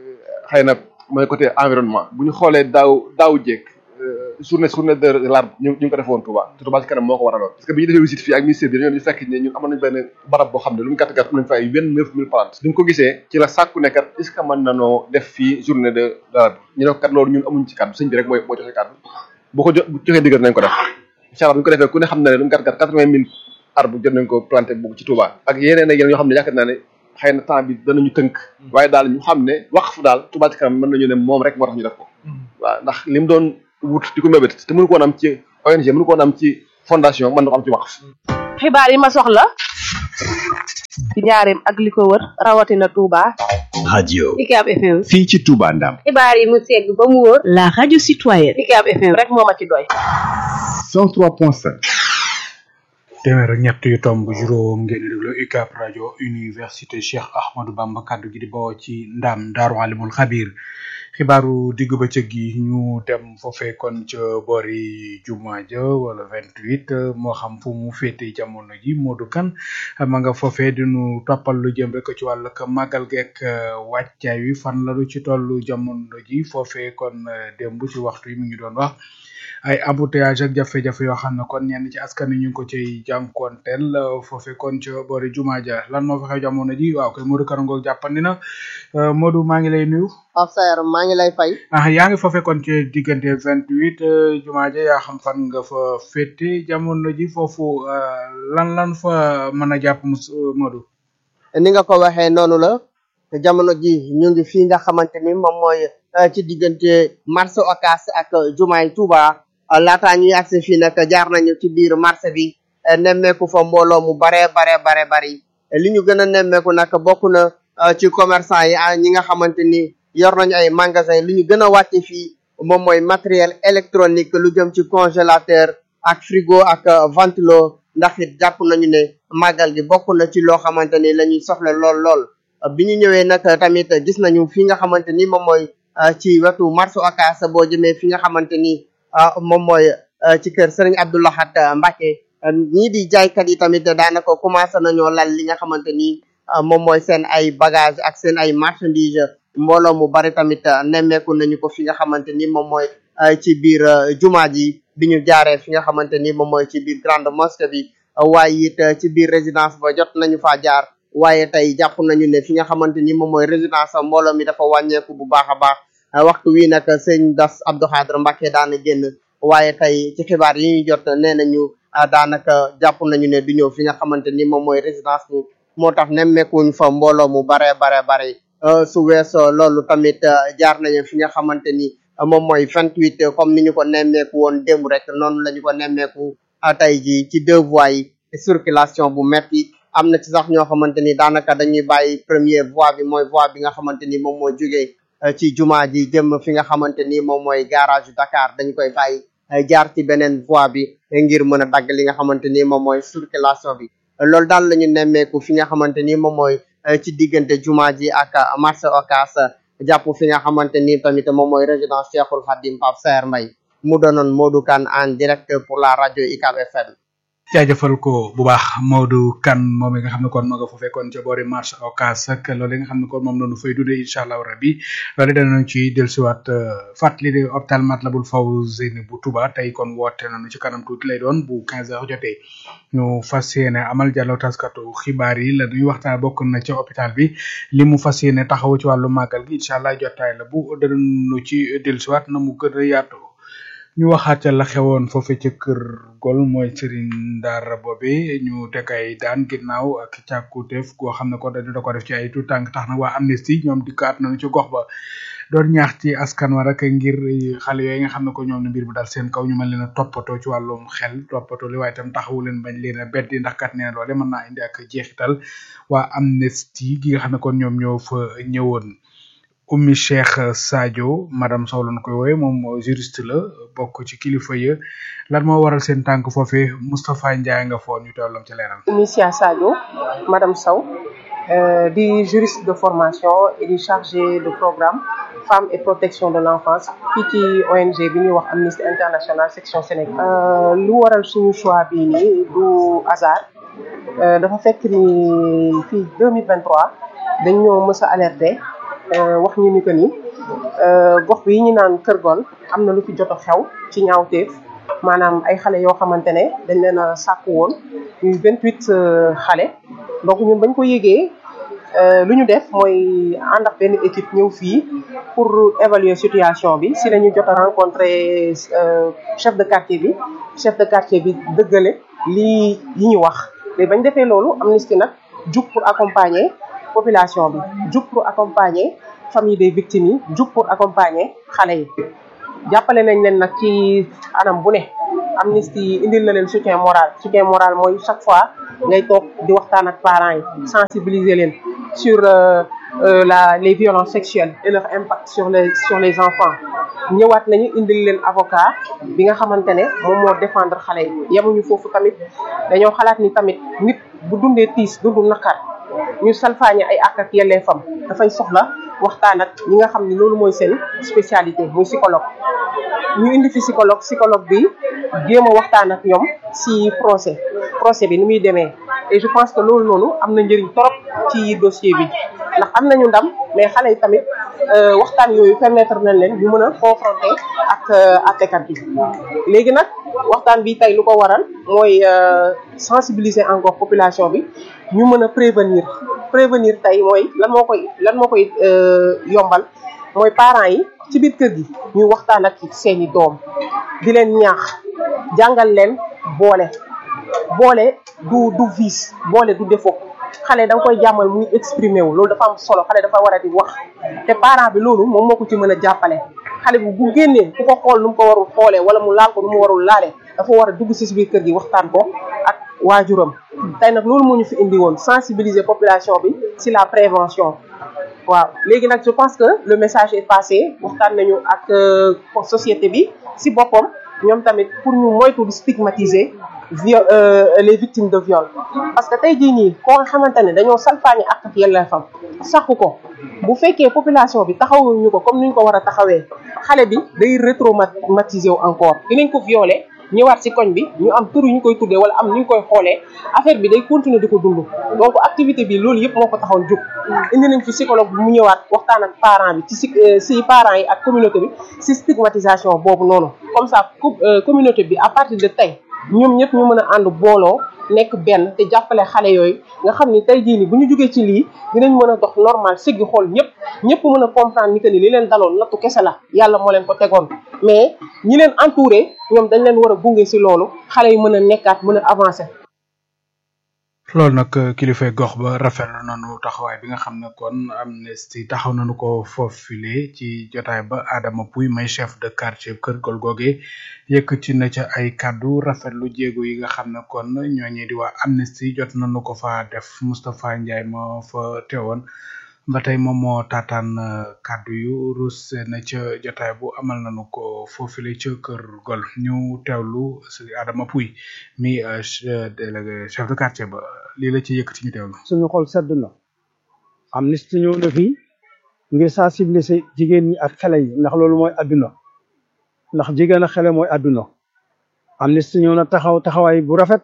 xëy na mooy côté environnement bu ñu xoolee daaw daaw jéeg journée journée de l'arbre ñu ñu ngi ko defoon Touba te Touba ci kanam moo ko waraloon parce que bi ñu defee visite fii ak ministère bi dañoo ñu fekk ne ñun amoon nañ benn barab boo xam ne lu mu gàtt gàtt am nañ fa ay vingt neuf mille plantes bi ñu ko gisee ci la sàkku ne kat est ce que mën nanoo def fii journée de l'arbre ñu ne ko kat loolu ñun amuñ ci kàddu sëñ bi rek mooy moo joxe kàddu boo ko jo joxee diggal nañ ko def incha allah bu ñu ko defee ku ne xam na ne lu mu gàtt gàtt quatre vingt mille arbre jot nañ ko planté bugg ci Touba ak yeneen ak yeneen yoo xam ne yaakaar naa ne xëy na temps bi danañu tënk waaye daal ñu xam ne waqf daal Touba ci kanam mën nañu ne moom rek moo tax ñu def ko waaw ndax li mu doon wut di ko mébét te mënu ko woon am ci ONG mënu ko woon am ci fondation mën na ko am ci waqf xibaar yi ma soxla ci njaareem ak li ko wër rawatina Touba. radio UCAB FM. fii ci Touba Ndam xibaar yi mu segg ba mu wóor. la radio citoyenne. UCAB FM rek moo ma ci doy. 103.5 téeméer ak ñett yu tomb juróom ngeen di déglu UCAB rajo université Cheikh Ahmadou Bamba kaddu gi di bawoo ci ndam daaru alimul xabir xibaaru diggu bëccëg gi ñu dem foofee kon ca boori juma ja wala vingt huit moo xam fu mu féete jamono ji Modou Kane ma nga foofee di nu toppal lu jëm rek ci wàllu màggal geek wàccaay wi fan la lu ci tollu jamono ji foofee kon démb ci waxtu yi mi ngi doon wax ay embouteillage ak jafe-jafe yoo xam ne kon ñenn ci askan wi ñu ngi ko ciy jànkuwanteel foofee kon ca boori juma ja lan moo fa xew jamono ji waaw kay Modou Kane ngoog jàppandi na Modou maa ngi lay nuyu. Pape Saer maa ngi lay fay. ah yaa ngi fa fekkoon ci diggante vingt huit jumaa ja yaa xam fan nga fa féete jamono ji foofu lan lan fa mën a jàpp mus Modou. ni nga ko waxee noonu la te jamono ji ñu ngi fii nga xamante ni moom mooy ci diggante marché Ocass ak jumaay Touba laataa ñuy agsi fii nag jaar nañu ci biir marché bi nemmeeku fa mbooloo mu bare bare bare bari li ñu gën a nemmeeku nag bokk na ci commerçant yi ñi nga xamante ni. yor nañu ay magasin li ñu gën a wàcce fii moom mooy matériel électronique lu jëm ci congélateur ak frigo ak ventilo ndax it jàpp nañu ne màggal gi bokk na ci loo xamante ni la ñuy soxla lool lool bi ñu ñëwee nag tamit gis nañu fi nga xamante ni moom mooy ci wetu marché Ocass boo jëmee fi nga xamante ni moom mooy ci kër Serigne Abdou Lahad Mbacké ñii di jaaykat yi tamit daanaka commencé nañoo lal li nga xamante ni moom mooy seen ay bagage ak seen ay marchandise mbooloo mu bari tamit nemmeeku nañu ko fi nga xamante ni moom mooy ci biir jumaa ji bi ñu jaaree fi nga xamante ni moom mooy ci biir grande mosquée bi waaye it ci biir résidence ba jot nañu faa jaar waaye tey jàpp nañu ne fi nga xamante ni moom mooy résidence mbooloo mi dafa wàññeeku bu baax a baax waxtu wi nag sëñ Das Abdou Khadre Mbacké daana génn waaye tey ci xibaar yi ñu jot nee nañu daanaka jàpp nañu ne du ñëw fi nga xamante ni moom mooy résidence bi moo tax nemmeekuñ fa mbooloo mu bare bare bare su weesoo loolu tamit jaar nañu fi nga xamante ni moom mooy vingt huit comme ni ñu ko nemmeeku woon démb rek noonu la ñu ko nemmeeku tey ji ci deux voies yi circulation bu metti am na ci sax ñoo xamante ni daanaka dañuy bàyyi première voie bi mooy voie bi nga xamante ni moom moo jógee ci jumaa ji jëm fi nga xamante ni moom mooy garage Dakar dañu koy bàyyi jaar ci beneen voie bi ngir mën a dagg li nga xamante ni moom mooy circulation bi loolu daal la ñu nemmeeku fi nga xamante ni moom mooy ci diggante jumaa ji ak marché Ocass jàpp fi nga xamante ni tamit moom mooy résidence Cheikhoul Khadim Pape Saer Mbaye mu doonoon Modou Kane en direct pour la rajo UCAB FM jaajëfal ko bu baax Modou Kane moom mi nga xam ne kon ma nga fa fekkoon ca boori marché Ocass ak loolu nga xam ne kon moom la ñu fay dundee incha allah rabi loolu danañ ci dellusiwaat fàttali ne hôpital Matlaboul Fawzeyni bu Touba tey kon woote nañu ci kanam tuuti lay doon bu 15 heures jotee ñu fas yéene amal jàllo taskatu xibaar yi la ñuy waxtaan bokk na ca hôpital bi li mu fas yéene taxawu ci wàllu màggal gi incha allah jotaay la bu danañu ci dellusiwaat na mu gën a yaatu ñu waxaat ca la xewoon foofu ca kër gol mooy Serigne Ndara boobe ñu teg ay daan ginnaaw ak càkkuteef goo xam ne ko dañu da ko def ci ay tout tànk tax na waa Amnesty ñoom dikkaat nañu ci gox ba doon ñaax ci askan wa rek ngir xale yooyu nga xam ne ko ñoom ne mbir bu dal seen kaw ñu mën leen a toppatoo ci wàllum xel toppatoo li waaye itam taxawu leen bañ leen a beddi ndax kat nee na loole mën naa indi ak jeexital waa Amnesty gi nga xam ne kon ñoom ñoo fa ñëwoon Oumy Cheikh Sadio madame Sow lañ koy wooye moom juriste la bokk ci kilifa ya lan moo waral seen tànk foofee Moustapha Ndiaye nga foon ñu teewlam ci leeral. Oumy Cheikh Sadio madame Sow euh, di juriste de formation et di chargé de programme femmes et protection de l'enfance fii ci ONG bi ñuy wax Amnesty International section Sénégal. Euh, lu waral suñu choix bii nii du hasard euh, dafa fekk ni fii 2023 dañ ñoo mës a alerter. wax ñu ni que ni gox bi ñu naan Kër Gol am na lu fi jot a xew ci ñaawteef maanaam ay xale yoo xamante ne dañ leen a sàkku woon ñuy vingt huit xale donc ñun bañ ko yégee lu ñu def mooy ànd ak benn équipe ñëw fii pour évaluer situation bi si lañu jot a rencontrer chef de quartier bi chef de quartier bi dëggale lii yi ñu wax léegi bañ defee loolu Amnesty nag jug pour accompagner population bi jug pour accompagner famille des victimes yi jug pour accompagner xale yi jàppale nañ leen nag ci anam bu ne Amnesty indil na leen soutien moral soutien moral mooy chaque fois ngay toog di waxtaan ak parents yi sensibiliser leen sur euh, euh, la les violences sexuelles et leur impact sur les sur les enfants ñëwaat nañu indil leen avocat bi nga xamante ne moom moo défendre xale yi yemuñu foofu tamit dañoo xalaat ni tamit nit bu dundee tiis dundu naqar ñu salfaañe ay àq ak yelleefam dafay soxla waxtaan ak ñi nga xam ne loolu mooy seen spécialité muy psychologue ñu indi fi psychologue psychologue bi jéem a waxtaan ak ñoom si procès procès bi ni muy demee et je pense que loolu noonu am na njëriñ trop ci dossier bi ndax am nañu ndam mais xale yi tamit waxtaan yooyu permettre nañ leen ñu mën a confronter ak àttekat bi léegi nag waxtaan bi tey lu ko waral mooy sensibiliser encore population bi ñu mën a prévenir prévenir tey mooy lan moo koy lan moo koy yombal mooy parents yi ci biir kër gi ñuy waxtaan ak seeni doom di leen ñaax jàngal leen boole boole du du vice boole du défaut xale da nga koy jàmmal muy exprimer wu loolu dafa am solo xale dafa war a di wax te parent bi loolu moom moo ko ci mën a jàppale xale bi bu génnee ku ko xool nu mu ko warul xoolee wala mu laal ko nu mu warul laalee dafa war a dugg si biir kër gi waxtaan ko ak waajuram tey nag loolu moo ñu fi indi woon sensibiliser population bi si la prévention waaw léegi nag je pense que le message est passé waxtaan nañu ak société bi si boppam ñoom tamit pour ñu moytu di stigmatiser viol les victimes de viol parce que tey jii nii koo nga xamante ne dañoo salfaañi ak ak yelleefam saxu ko bu fekkee population bi taxawuñu ko comme ni ñu ko war a taxawee xale bi day retraumatisé wu encore dinañ ko violé ñëwaat si koñ bi ñu am tur yu ñu koy tuddee wala am ni ñu koy xoolee affaire bi day continuer di ko dund donc activité bi loolu yëpp moo ko taxoon jóg indi nañ fi psychologue bi mu ñëwaat waxtaan ak parent bi ci si si parents yi ak communauté bi si stigmatisation boobu noonu comme ça communauté bi à partir de tey ñoom ñëpp ñu mën a ànd booloo nekk benn te jàppale xale yooyu nga xam ni tey jii nii bu ñu jógee ci lii dinañ mën a dox normal siggi xool ñëpp ñëpp mën a comprendre ni que ni li leen daloon nattu kese la yàlla moo leen ko tegoon mais ñi leen entouré ñoom dañ leen war a gunge si loolu xale yi mën a nekkaat mën a avancer. loolu nag kilifay gox ba rafetlu nañu taxawaay bi nga xam ne kon Amnesty taxaw nañu ko foofile ci jotaay ba Adama Pouy may chef de quartier kër gol googe yëkkati na ca ay kàddu rafetlu jéego yi nga xam ne kon ñooñu di waa Amnesty jot nañu ko fa def Moustapha Ndiaye moo fa teewoon ba tey moom moo taataan kàddu yu rus na ca jotaay bu amal nañu ko foofile ca kër gol ñu teewlu si Adama Pouy mi délégué chef de quartier ba lii la ci yëkkati ñu teewlu. suñu xol sedd na Amnesty ñëw na fi ngir sensibiliser jigéen ñi ak xale yi ndax loolu mooy adduna ndax jigéen ak xale mooy adduna Amnesty ñëw na taxaw taxawaay bu rafet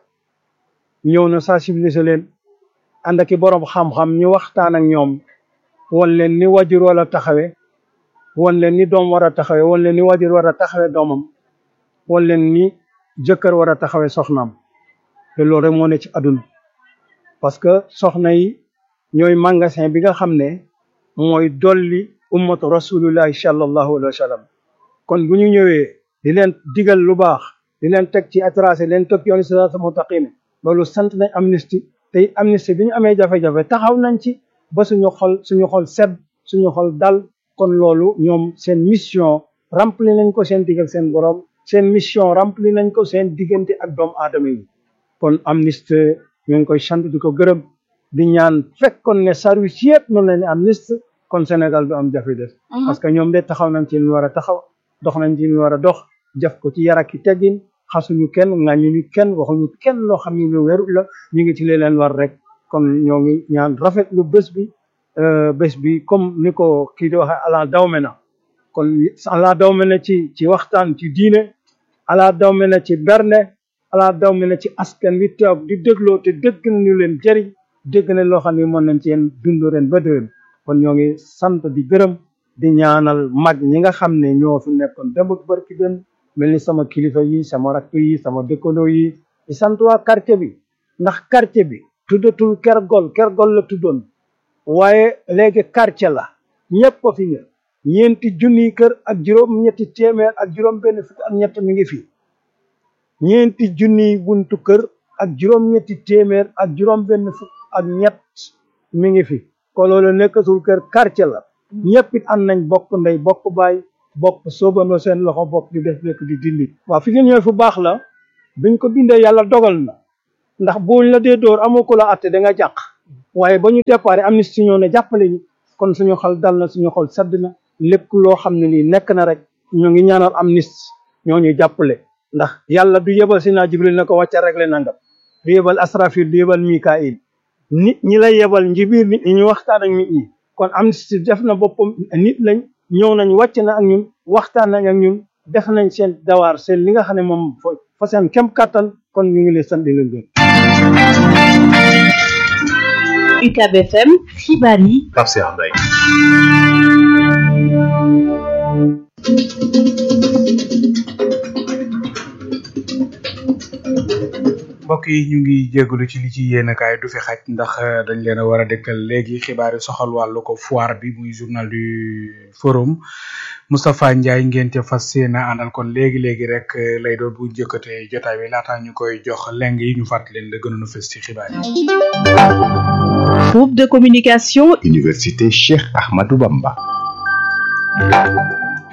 ñëw na sensibiliser leen ànd ak i borom xam-xam ñu waxtaan ak ñoom won leen ni wajur war a taxawe won leen ni doom war a taxawe won leen ni wajur war a taxawe doomam won leen ni jëkkër war a taxawe soxnaam te loolu rek moo ne ci adduna parce que soxna yi ñooy magasin bi nga xam ne mooy dolli ummatu rasulillahi sallallahu alayhi wa sallam kon bu ñu ñëwee di leen digal lu baax di leen teg ci atracé leen teg yooni siraatal mustaqim loolu sant nañ Amnesty tey Amnesty bi ñu amee jafe-jafe taxaw nañ ci ba suñu xol suñu xol sedd suñu xol dal kon loolu ñoom seen mission rempli nañ ko seen diggal seen borom seen mission rempli nañ ko seen diggante ak doomu aadama yi kon Amnesty ñu ngi koy sant di ko gërëm di ñaan fekkoon ne service yëpp noonu la ne Amnesty kon Sénégal du am jafe des parce que ñoom de taxaw nañ ci lu war a taxaw dox nañ ci lu war a dox jëf ko ci yar ak i teggin xasuñu kenn ŋàññuñu kenn waxuñu kenn loo xam ne lu wérul la ñu ngi ci li leen war rek kon ñoo ngi ñaan rafetlu bés bi bés bi comme ni ko kii di waxee ala dawme na kon ala dawme na ci ci waxtaan ci diine ala dawme na ci berne ala dawme na ci askan wi toog di dégloo te dégg nañu leen jëriñ dégg nañ loo xam ne mën nañ ci yeen dund ren ba déwén kon ñoo ngi sant di gërëm di ñaanal mag ñi nga xam ne ñoo fi nekkoon démb ak barki den mel ni sama kilifa yi sama rakk yi sama dëkkandoo yi di sant waa quartier bi ndax quartier bi tuddatul ker gol ker gol la tuddoon waaye léegi quartier la ñëpp a fi ñë ñeenti junniy kër ak juróom ñetti téeméer ak juróom benn fukk ak ñett mi ngi fi ñeenti junniy buntu kër ak juróom ñetti téeméer ak juróom benn fukk ak ñett mi ngi fi ko loolu nekkatul kër quartier la ñëpp it am nañ bokk ndey bokk baay bokk soobandoo seen loxo bokk di def lekk di dindi waaw fi ngeen ñëwee fu baax la biñ ko bindee yàlla dogal na ndax buñ la dee dóor amoo ko la atte da nga jàq waaye ba ñu déparé Amnesty ñoo ne jàppale ñu kon suñu xol dal na suñu xol sedd na lépp loo xam ne lii nekk na rek ñoo ngi ñaanal Amnesty ñoo ñuy jàppale ndax yàlla du yebal si naa Jibril na ko wàcca rek le nangam du yebal Asrafil du yebal Mikail nit ñi lay yebal njibiir nit ñi ñu waxtaan ak nit ñi kon Amnesty def na boppam nit lañ ñëw nañ wàcc na ak ñun waxtaan nañ ak ñun def nañ seen dawaar seen li nga xam ne moom fa seen kem kàttan kon ñu ngi leen sant di leen gërëm UCAB FM xibaar yi Pape Cheikh Mbaye mbokk yi ñu ngi jégalu ci li ci yéen kaay du fi xaj ndax dañ leen a war a dëkkal léegi xibaar yi soxal wàllu ko foire bi muy journal du forum Moustapha Ndiaye ngeen ca fas yéene àndal kon léegi léegi rek lay doon bu njëkkatee jotaay bi laataa ñu koy jox leng yi ñu fàttali leen la gënoon a fës ci xibaar yi. groupe de communication. Université Cheikh Ahmadou Bamba.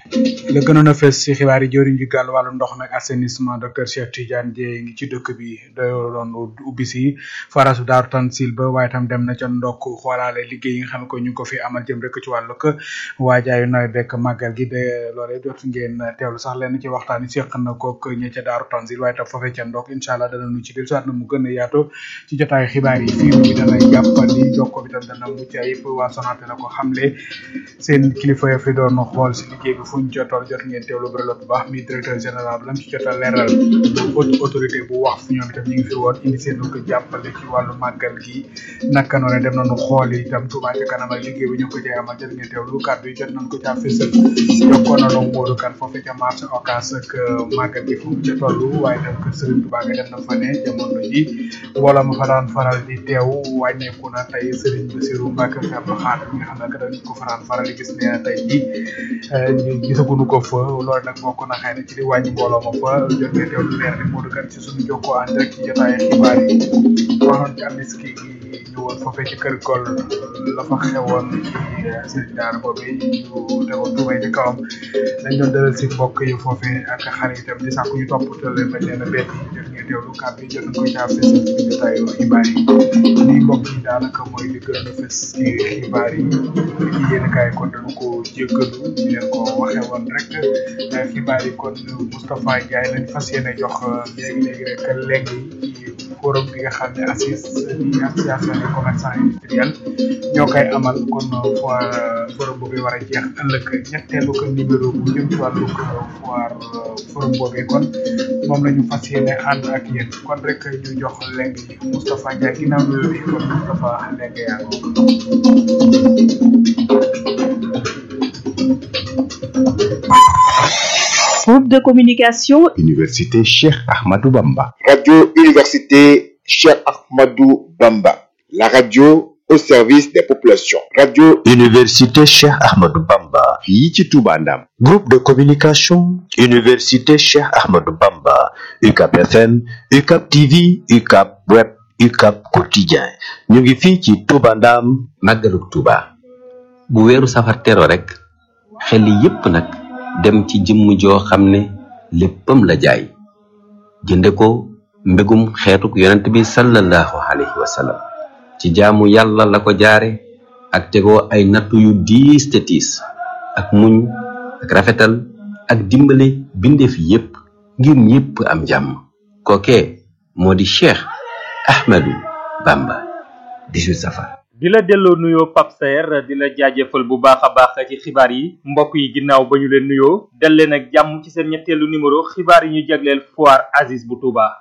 la gënoon a fees ci xibaar yi jëriñ ji gàll wàllu ndox nag assainissement docteur Cheikh Tidiane Dieye ngi ci dëkk bi doon ubbi si forage bu Daaru Tansil ba waaye tam dem na ca ndokk xoolaale liggéey yi nga xam ne ko ñu ngi ko fi amal jëm rek ci wàllu ko waajaayu nawet bekk màggal gi de loolee jot ngeen teewlu sax lenn ci waxtaan yi seq na kook ñe ca Daaru Tansil waaye tam foofee ca ndokk incha allah dana nu ci del soit na mu gën a yaatu ci jotaayu xibaar yi fii bi dana jàppandi jokko bi tam dana mucc ayib waa Sonatel la ko xamle seen kilifa ya fi doon xool si liggéey bi fuñ ca toll jot ngeen teewlu bëri bu baax mi directeur général lam ci jot a leeral haute autorité bu wax fu ñoom itam ñu ngi fi woon indi seen ko jàppale ci wàllu màggal gi naka noonu dem nañu xool itam Touba ca kanam ak liggéey bi ñu ko cay amal jot ngeen teewlu kàddu yi jot nañ ko caa fësal jokkoon nañu Modou Kane foofu ca marché Ocass ak màggal gi fu mu ca toll waaye tam kër Serigne Touba nga dem na fa ne jamono ji wala ma fa daan faral di teew wàññeeku na tey Serigne Bassirou Mbacke Abdou Khadre mi nga xam ne que dañ ko faral faral di gis ne tey ji gisaguñu ko fa loolu nag bokk na xëy na ci di wàññi mbooloo ma fa jot ngeen teewlu leer ni Modou Kane ci suñu jokkoo en direct ci jotaayu xibaar yi waxoon ci amniski gi ñëwoon foofee ci kër gol la fa xewoon ci sëriñ daara boobu ñu tegoon tuumay ci kawam dañ doon dalal si mbokk yi foofee ak xaritam di sàkku ñu toppatoo leen bañ leen a bett jot ngeen teewlu kàddu yi jot nañ ko jaar fës ci jotaayu xibaar yi lii mbokk yi daanaka mooy li gën a fës ci xibaar yi ci yéen kaay kon dañu ko jéggalu ñu leen ko waxee woon rek xibaar yi kon Moustapha Ndiaye lañ fas yéene jox léegi léegi rek léegi ci forum bi nga xam ne assise di association des commerçants industriels ñoo koy amal kon foire forum boobu war a jeex ëllëg ñetteelu ko numéro bu jëm ci wàllu foire forum boobu kon moom la ñu fas yéene ànd ak yéen kon rek ñu jox léegi Moustapha Ndiaye ginnaaw nuyoo bi kon Moustapha léegi yaa Groupe de communication Université Cheikh Ahmadou Bamba. Radio Université Cheikh Ahmadou Bamba. La radio au service des populations. Radio Université Cheikh Ahmadou Bamba. fii ci Touba Ndam. Groupe de communication Université Cheikh Ahmadou Bamba. UCAP FM, UCAP TV, UCAP Web, UCAP Quotidien. ñu ngi fii ci Touba Ndam. màggalug Touba. bu weeru safar tero rek xel yépp nag dem ci jëmm joo xam ne léppam la jaay jënde ko mbégum xeetuk yonent bi sallallahu alayhi wa sallam ci jaamu yàlla la ko jaare ak tegoo ay nattu yu diis te tiis ak muñ ak rafetal ak dimbale bindeef yépp ngir ñépp am jàmm kookee moo di Cheikh Ahmadou Bamba 18 safar di la delloo nuyoo Pape Saer di la jaajëfal bu baax a baax ci xibaar yi mbokk yi ginnaaw ba ñu leen nuyoo dal leen ak jàmm ci seen ñetteelu numéro xibaar yi ñu jagleel foire Aziz bu Touba.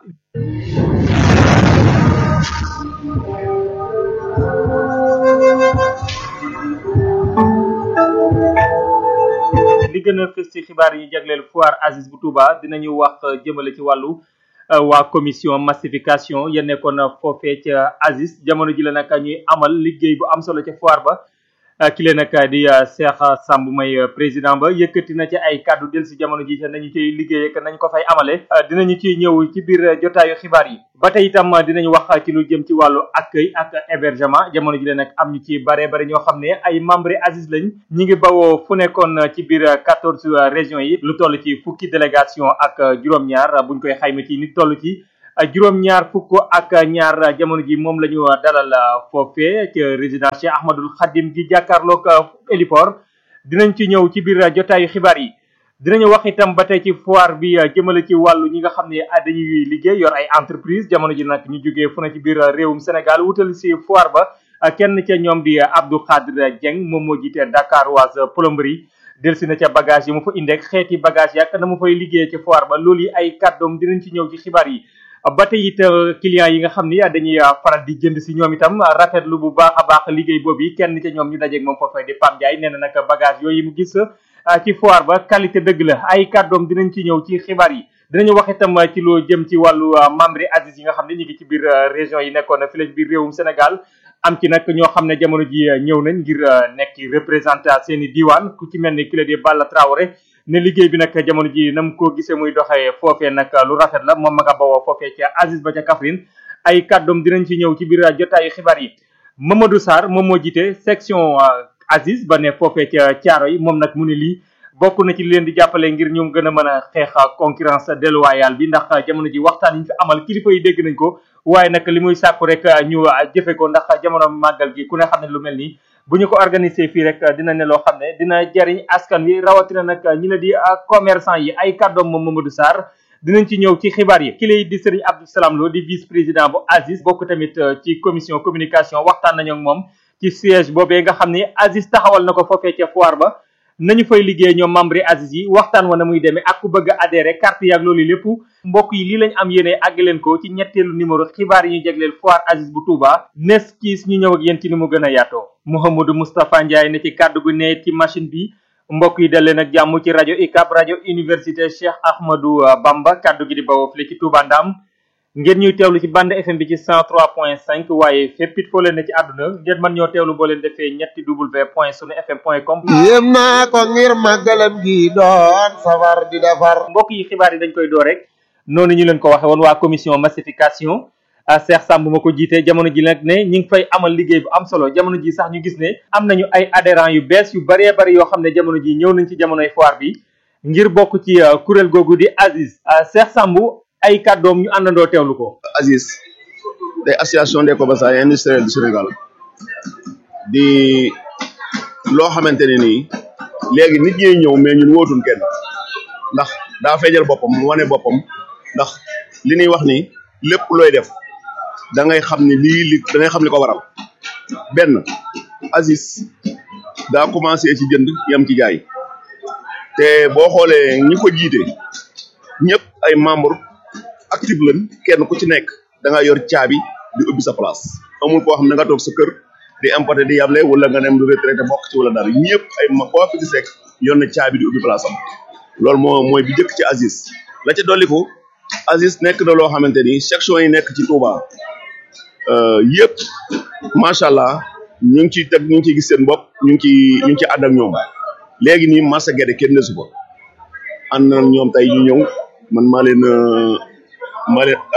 li gën a fës ci xibaar yi ñu jagleel foire Aziz bu Touba dinañu wax jëmale ci wàllu. waa commission massification ya nekkoon foofee ca Aziz jamono ji la nag ñuy amal liggéey bu am solo ca foire ba ki leen nag di Cheikh Samb may président ba yëkkati na ci ay kàddu del si jamono ji nañu ciy liggéey ak nañ ko fay amale dinañu ci ñëw ci biir jotaayu xibaar yi ba tey itam dinañ wax ci lu jëm ci wàllu accueil ak hébergement jamono ji la nag am ñu ci bare bare ñoo xam ne ay membre Aziz lañ ñi ngi bawoo fu nekkoon ci biir quatorze régions yi lu toll ci fukki délégation ak juróom-ñaar buñ koy xayma ci nit toll ci juróom-ñaar fukk ak ñaar jamono ji moom la ñu dalal foofee ci résidence Cheikh Ahmadul Khadim gi jàkkaarloog héliport dinañ ci ñëw ci biir jotaayu xibaar yi dinañu wax itam ba tey ci foire bi jëmale ci wàllu ñi nga xam ne dañuy liggéey yor ay entreprise jamono ji nag ñu jógee fu ne ci biir réewum Sénégal wutal si foire ba kenn ca ñoom di Abdou Khadre Dieng moom moo jiite Dakar Oise plomberie delsi na ca bagage yi mu fa indeek xeeti bagage yak na mu fay liggéey ci foire ba loolu yi ay kàddoom dinañ ci ñëw ci xibaar yi ba tey it clients yi nga xam ni dañuy faral di jënd si ñoom itam rafetlu bu baax a baax liggéey boobu yi kenn ca ñoom ñu dajeeg moom foofee di Pam Ndiaye nee na nag bagage yooyu mu gis ci foire ba qualité dëgg la ay kàddoom dinañ ci ñëw ci xibaar yi dinañu wax itam ci loo jëm ci wàllu membre Aziz yi nga xam ne ñu ngi ci biir région yi nekkoon fi lañ biir réewum Sénégal am ci nag ñoo xam ne jamono ji ñëw nañ ngir nekk représenté seen i diwaan ku ci mel ni ki la di Balla Traoré ne liggéey bi nag jamono ji nam ko gisee muy doxee foofee nag lu rafet la moom ma nga bawoo foofee ca Aziz ba ca Kaffrine ay kàddoom dinañ ci ñëw ci biir jotaayu xibaar yi Mamadou Sarr moom moo jiite section Aziz ba ne foofee ca Thiaro yi moom nag mu ne lii bokk na ci li leen di jàppale ngir ñoom gën a mën a xeex concurrence déloyale bi ndax jamono ji waxtaan yi ñu fi amal kilifa yi dégg nañ ko waaye nag li muy sàkku rek ñu jëfe ko ndax jamono màggal gi ku ne xam ne lu mel nii bu ñu ko organiser fii rek dina ne loo xam ne dina jariñ askan wi rawatina nag ñi ne di commerçant yi ay kàddoom moom Mamadou Sarr dinañ ci ñëw ci xibaar yi ki lay di Serigne Abdou Salam Lo di vice président bu Aziz bokk tamit ci commission communication waxtaan nañu ak moom ci siège boobee nga xam ne Aziz taxawal na ko foofee ca foire ba nañu fay liggéey ñoom membre Aziz yi waxtaan wa na muy demee ak ku bëgg a adhéré carte yaag loolu lépp mbokk yi lii lañ am yéene àgg leen ko ci ñetteelu numéro xibaar yi ñu jagleel foire Aziz bu Touba nes kiis ñu ñëw ak yéen ci ni mu gën a yaatoo Mouhamadou Moustapha Ndiaye ne ci kàddu gu ne ci machine bi mbokk yi dal leen ak jàmm ci rajo UCAB rajo université Cheikh Ahmadou Bamba kàddu gi di bawoo fii ci Touba Ndam ngeen ñuy teewlu ci bande FM bi ci 103.5 waaye fépp it foo leen ne ci àdduna ngeen mën ñoo teewlu boo leen defee ñetti w point sunu fm point com yéem naa ko ngir màggalam gi doon safar di defar mbokk yi xibaar yi dañ koy door rek noonu ñu leen ko waxe woon waa commission massification Cheikh Samb ma ko jiite jamono ji nag ne ñi ngi fay amal liggéey bu am solo jamono ji sax ñu gis ne am nañu ay adhérents yu bees yu bëree bëri yoo xam ne jamono ji ñëw nañ ci jamonoy foire bi ngir bokk ci kuréel googu di Aziz Cheikh Samb ay kàddoom ñu àndandoo teewlu ko Aziz day association des commerçants et industriels du Sénégal di loo xamante ne nii léegi nit ñi ñëw mais ñun wóotuñ kenn ndax daa feeñal boppam wane boppam ndax li ñuy wax ni lépp looy def da ngay xam ni lii li da ngay xam li ko waral benn Aziz daa commencé ci jënd yam ci jaay te boo xoolee ñi ko jiite ñëpp ay membre active lañ kenn ku ci nekk da nga yor caabi di ubbi sa place amul koo xam ne nga toog sa kër di importer di yable wala nga dem du retraité bokk ci wala dara ñëpp ay ma koo fi gis rek yor na caabi di ubbi place am loolu moo mooy bi jëkk ci Aziz la ca dolliku Aziz nekk na loo xamante ni section yi nekk ci Touba yëpp macha allah ñu ngi ciy teg ñu ngi ciy gis seen bopp ñu ngi ciy ñu ngi ciy ànd ak ñoom léegi nii marché Guédé kenn desu ko ànd na ñoom tey ñu ñëw man maa leen maa leen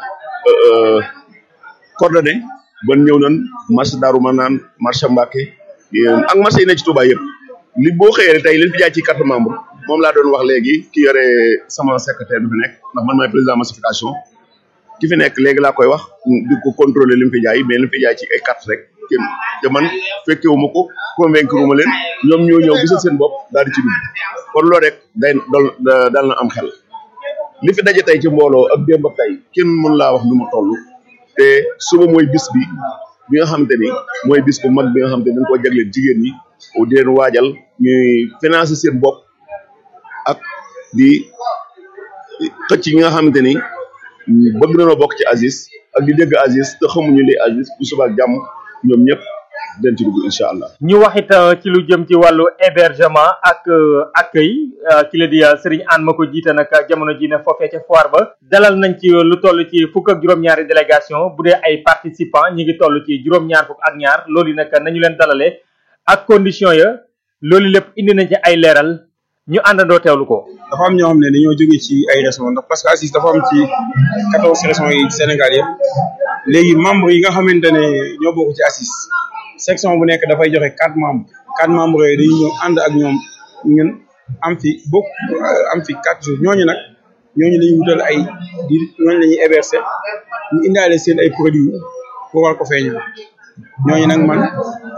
coordonné ban ñëw nañ marché Darou Manane marché Mbacké ak marché yi ne ci Touba yëpp li boo xëyee tey leen fi jaay ci carte membre moom laa doon wax léegi ki yore sama secrétaire bi fi nekk ndax man maay président massification ki fi nekk léegi laa koy wax di ko contrôler li mu fi jaay mais li mu fi jaay ci ay carte rek kenn te man fekkewu ma ko convaincre ma leen ñoom ñoo ñëw gisal seen bopp daal di ci dugg kon loolu rek day dal dal na am xel li fi daje tey ci mbooloo ak démb ak tey kenn mën laa wax nu mu toll te suba mooy bis bi bi nga xamante ni mooy bis bu mag bi nga xamante ni dañ koo jagleel jigéen ñi di leen waajal ñuy financer seen bopp ak di xëcc yi nga xamante ni bëgg nañoo bokk ci Aziz ak di dégg Aziz te xamuñu li Aziz bu suba ak jàmm ñoom ñëpp dañ ci dugg incha allah. ñu waxit ci lu jëm ci wàllu hébergement ak accueil ki la di Serigne Anne ma ko jiite nag jamono ji ne foofee ca foire ba dalal nañ ci lu toll ci fukk ak juróom-ñaari délégation bu dee ay participants ñi ngi toll ci juróom-ñaar fukk ak ñaar loolu nag nañu leen dalalee ak condition ya loolu lépp indi nañ ci ay leeral ñu àndandoo teewlu ko. dafa am ñoo xam ne dañoo jóge ci ay régions ndax parce que Aziz dafa am ci quatorze régions yi Sénégal yëpp léegi membres yi nga xamante ne ñoo bokk ci Aziz section bu nekk dafay joxe quatre membres quatre membres yooyu dañuy ñëw ànd ak ñoom ñun am fi bokk am fi quatre jours ñooñu nag ñooñu dañuy wutal ay di ñooñu la ñuy héberger ñu indaale seen ay produits pour war ko feeñal ñooñu nag man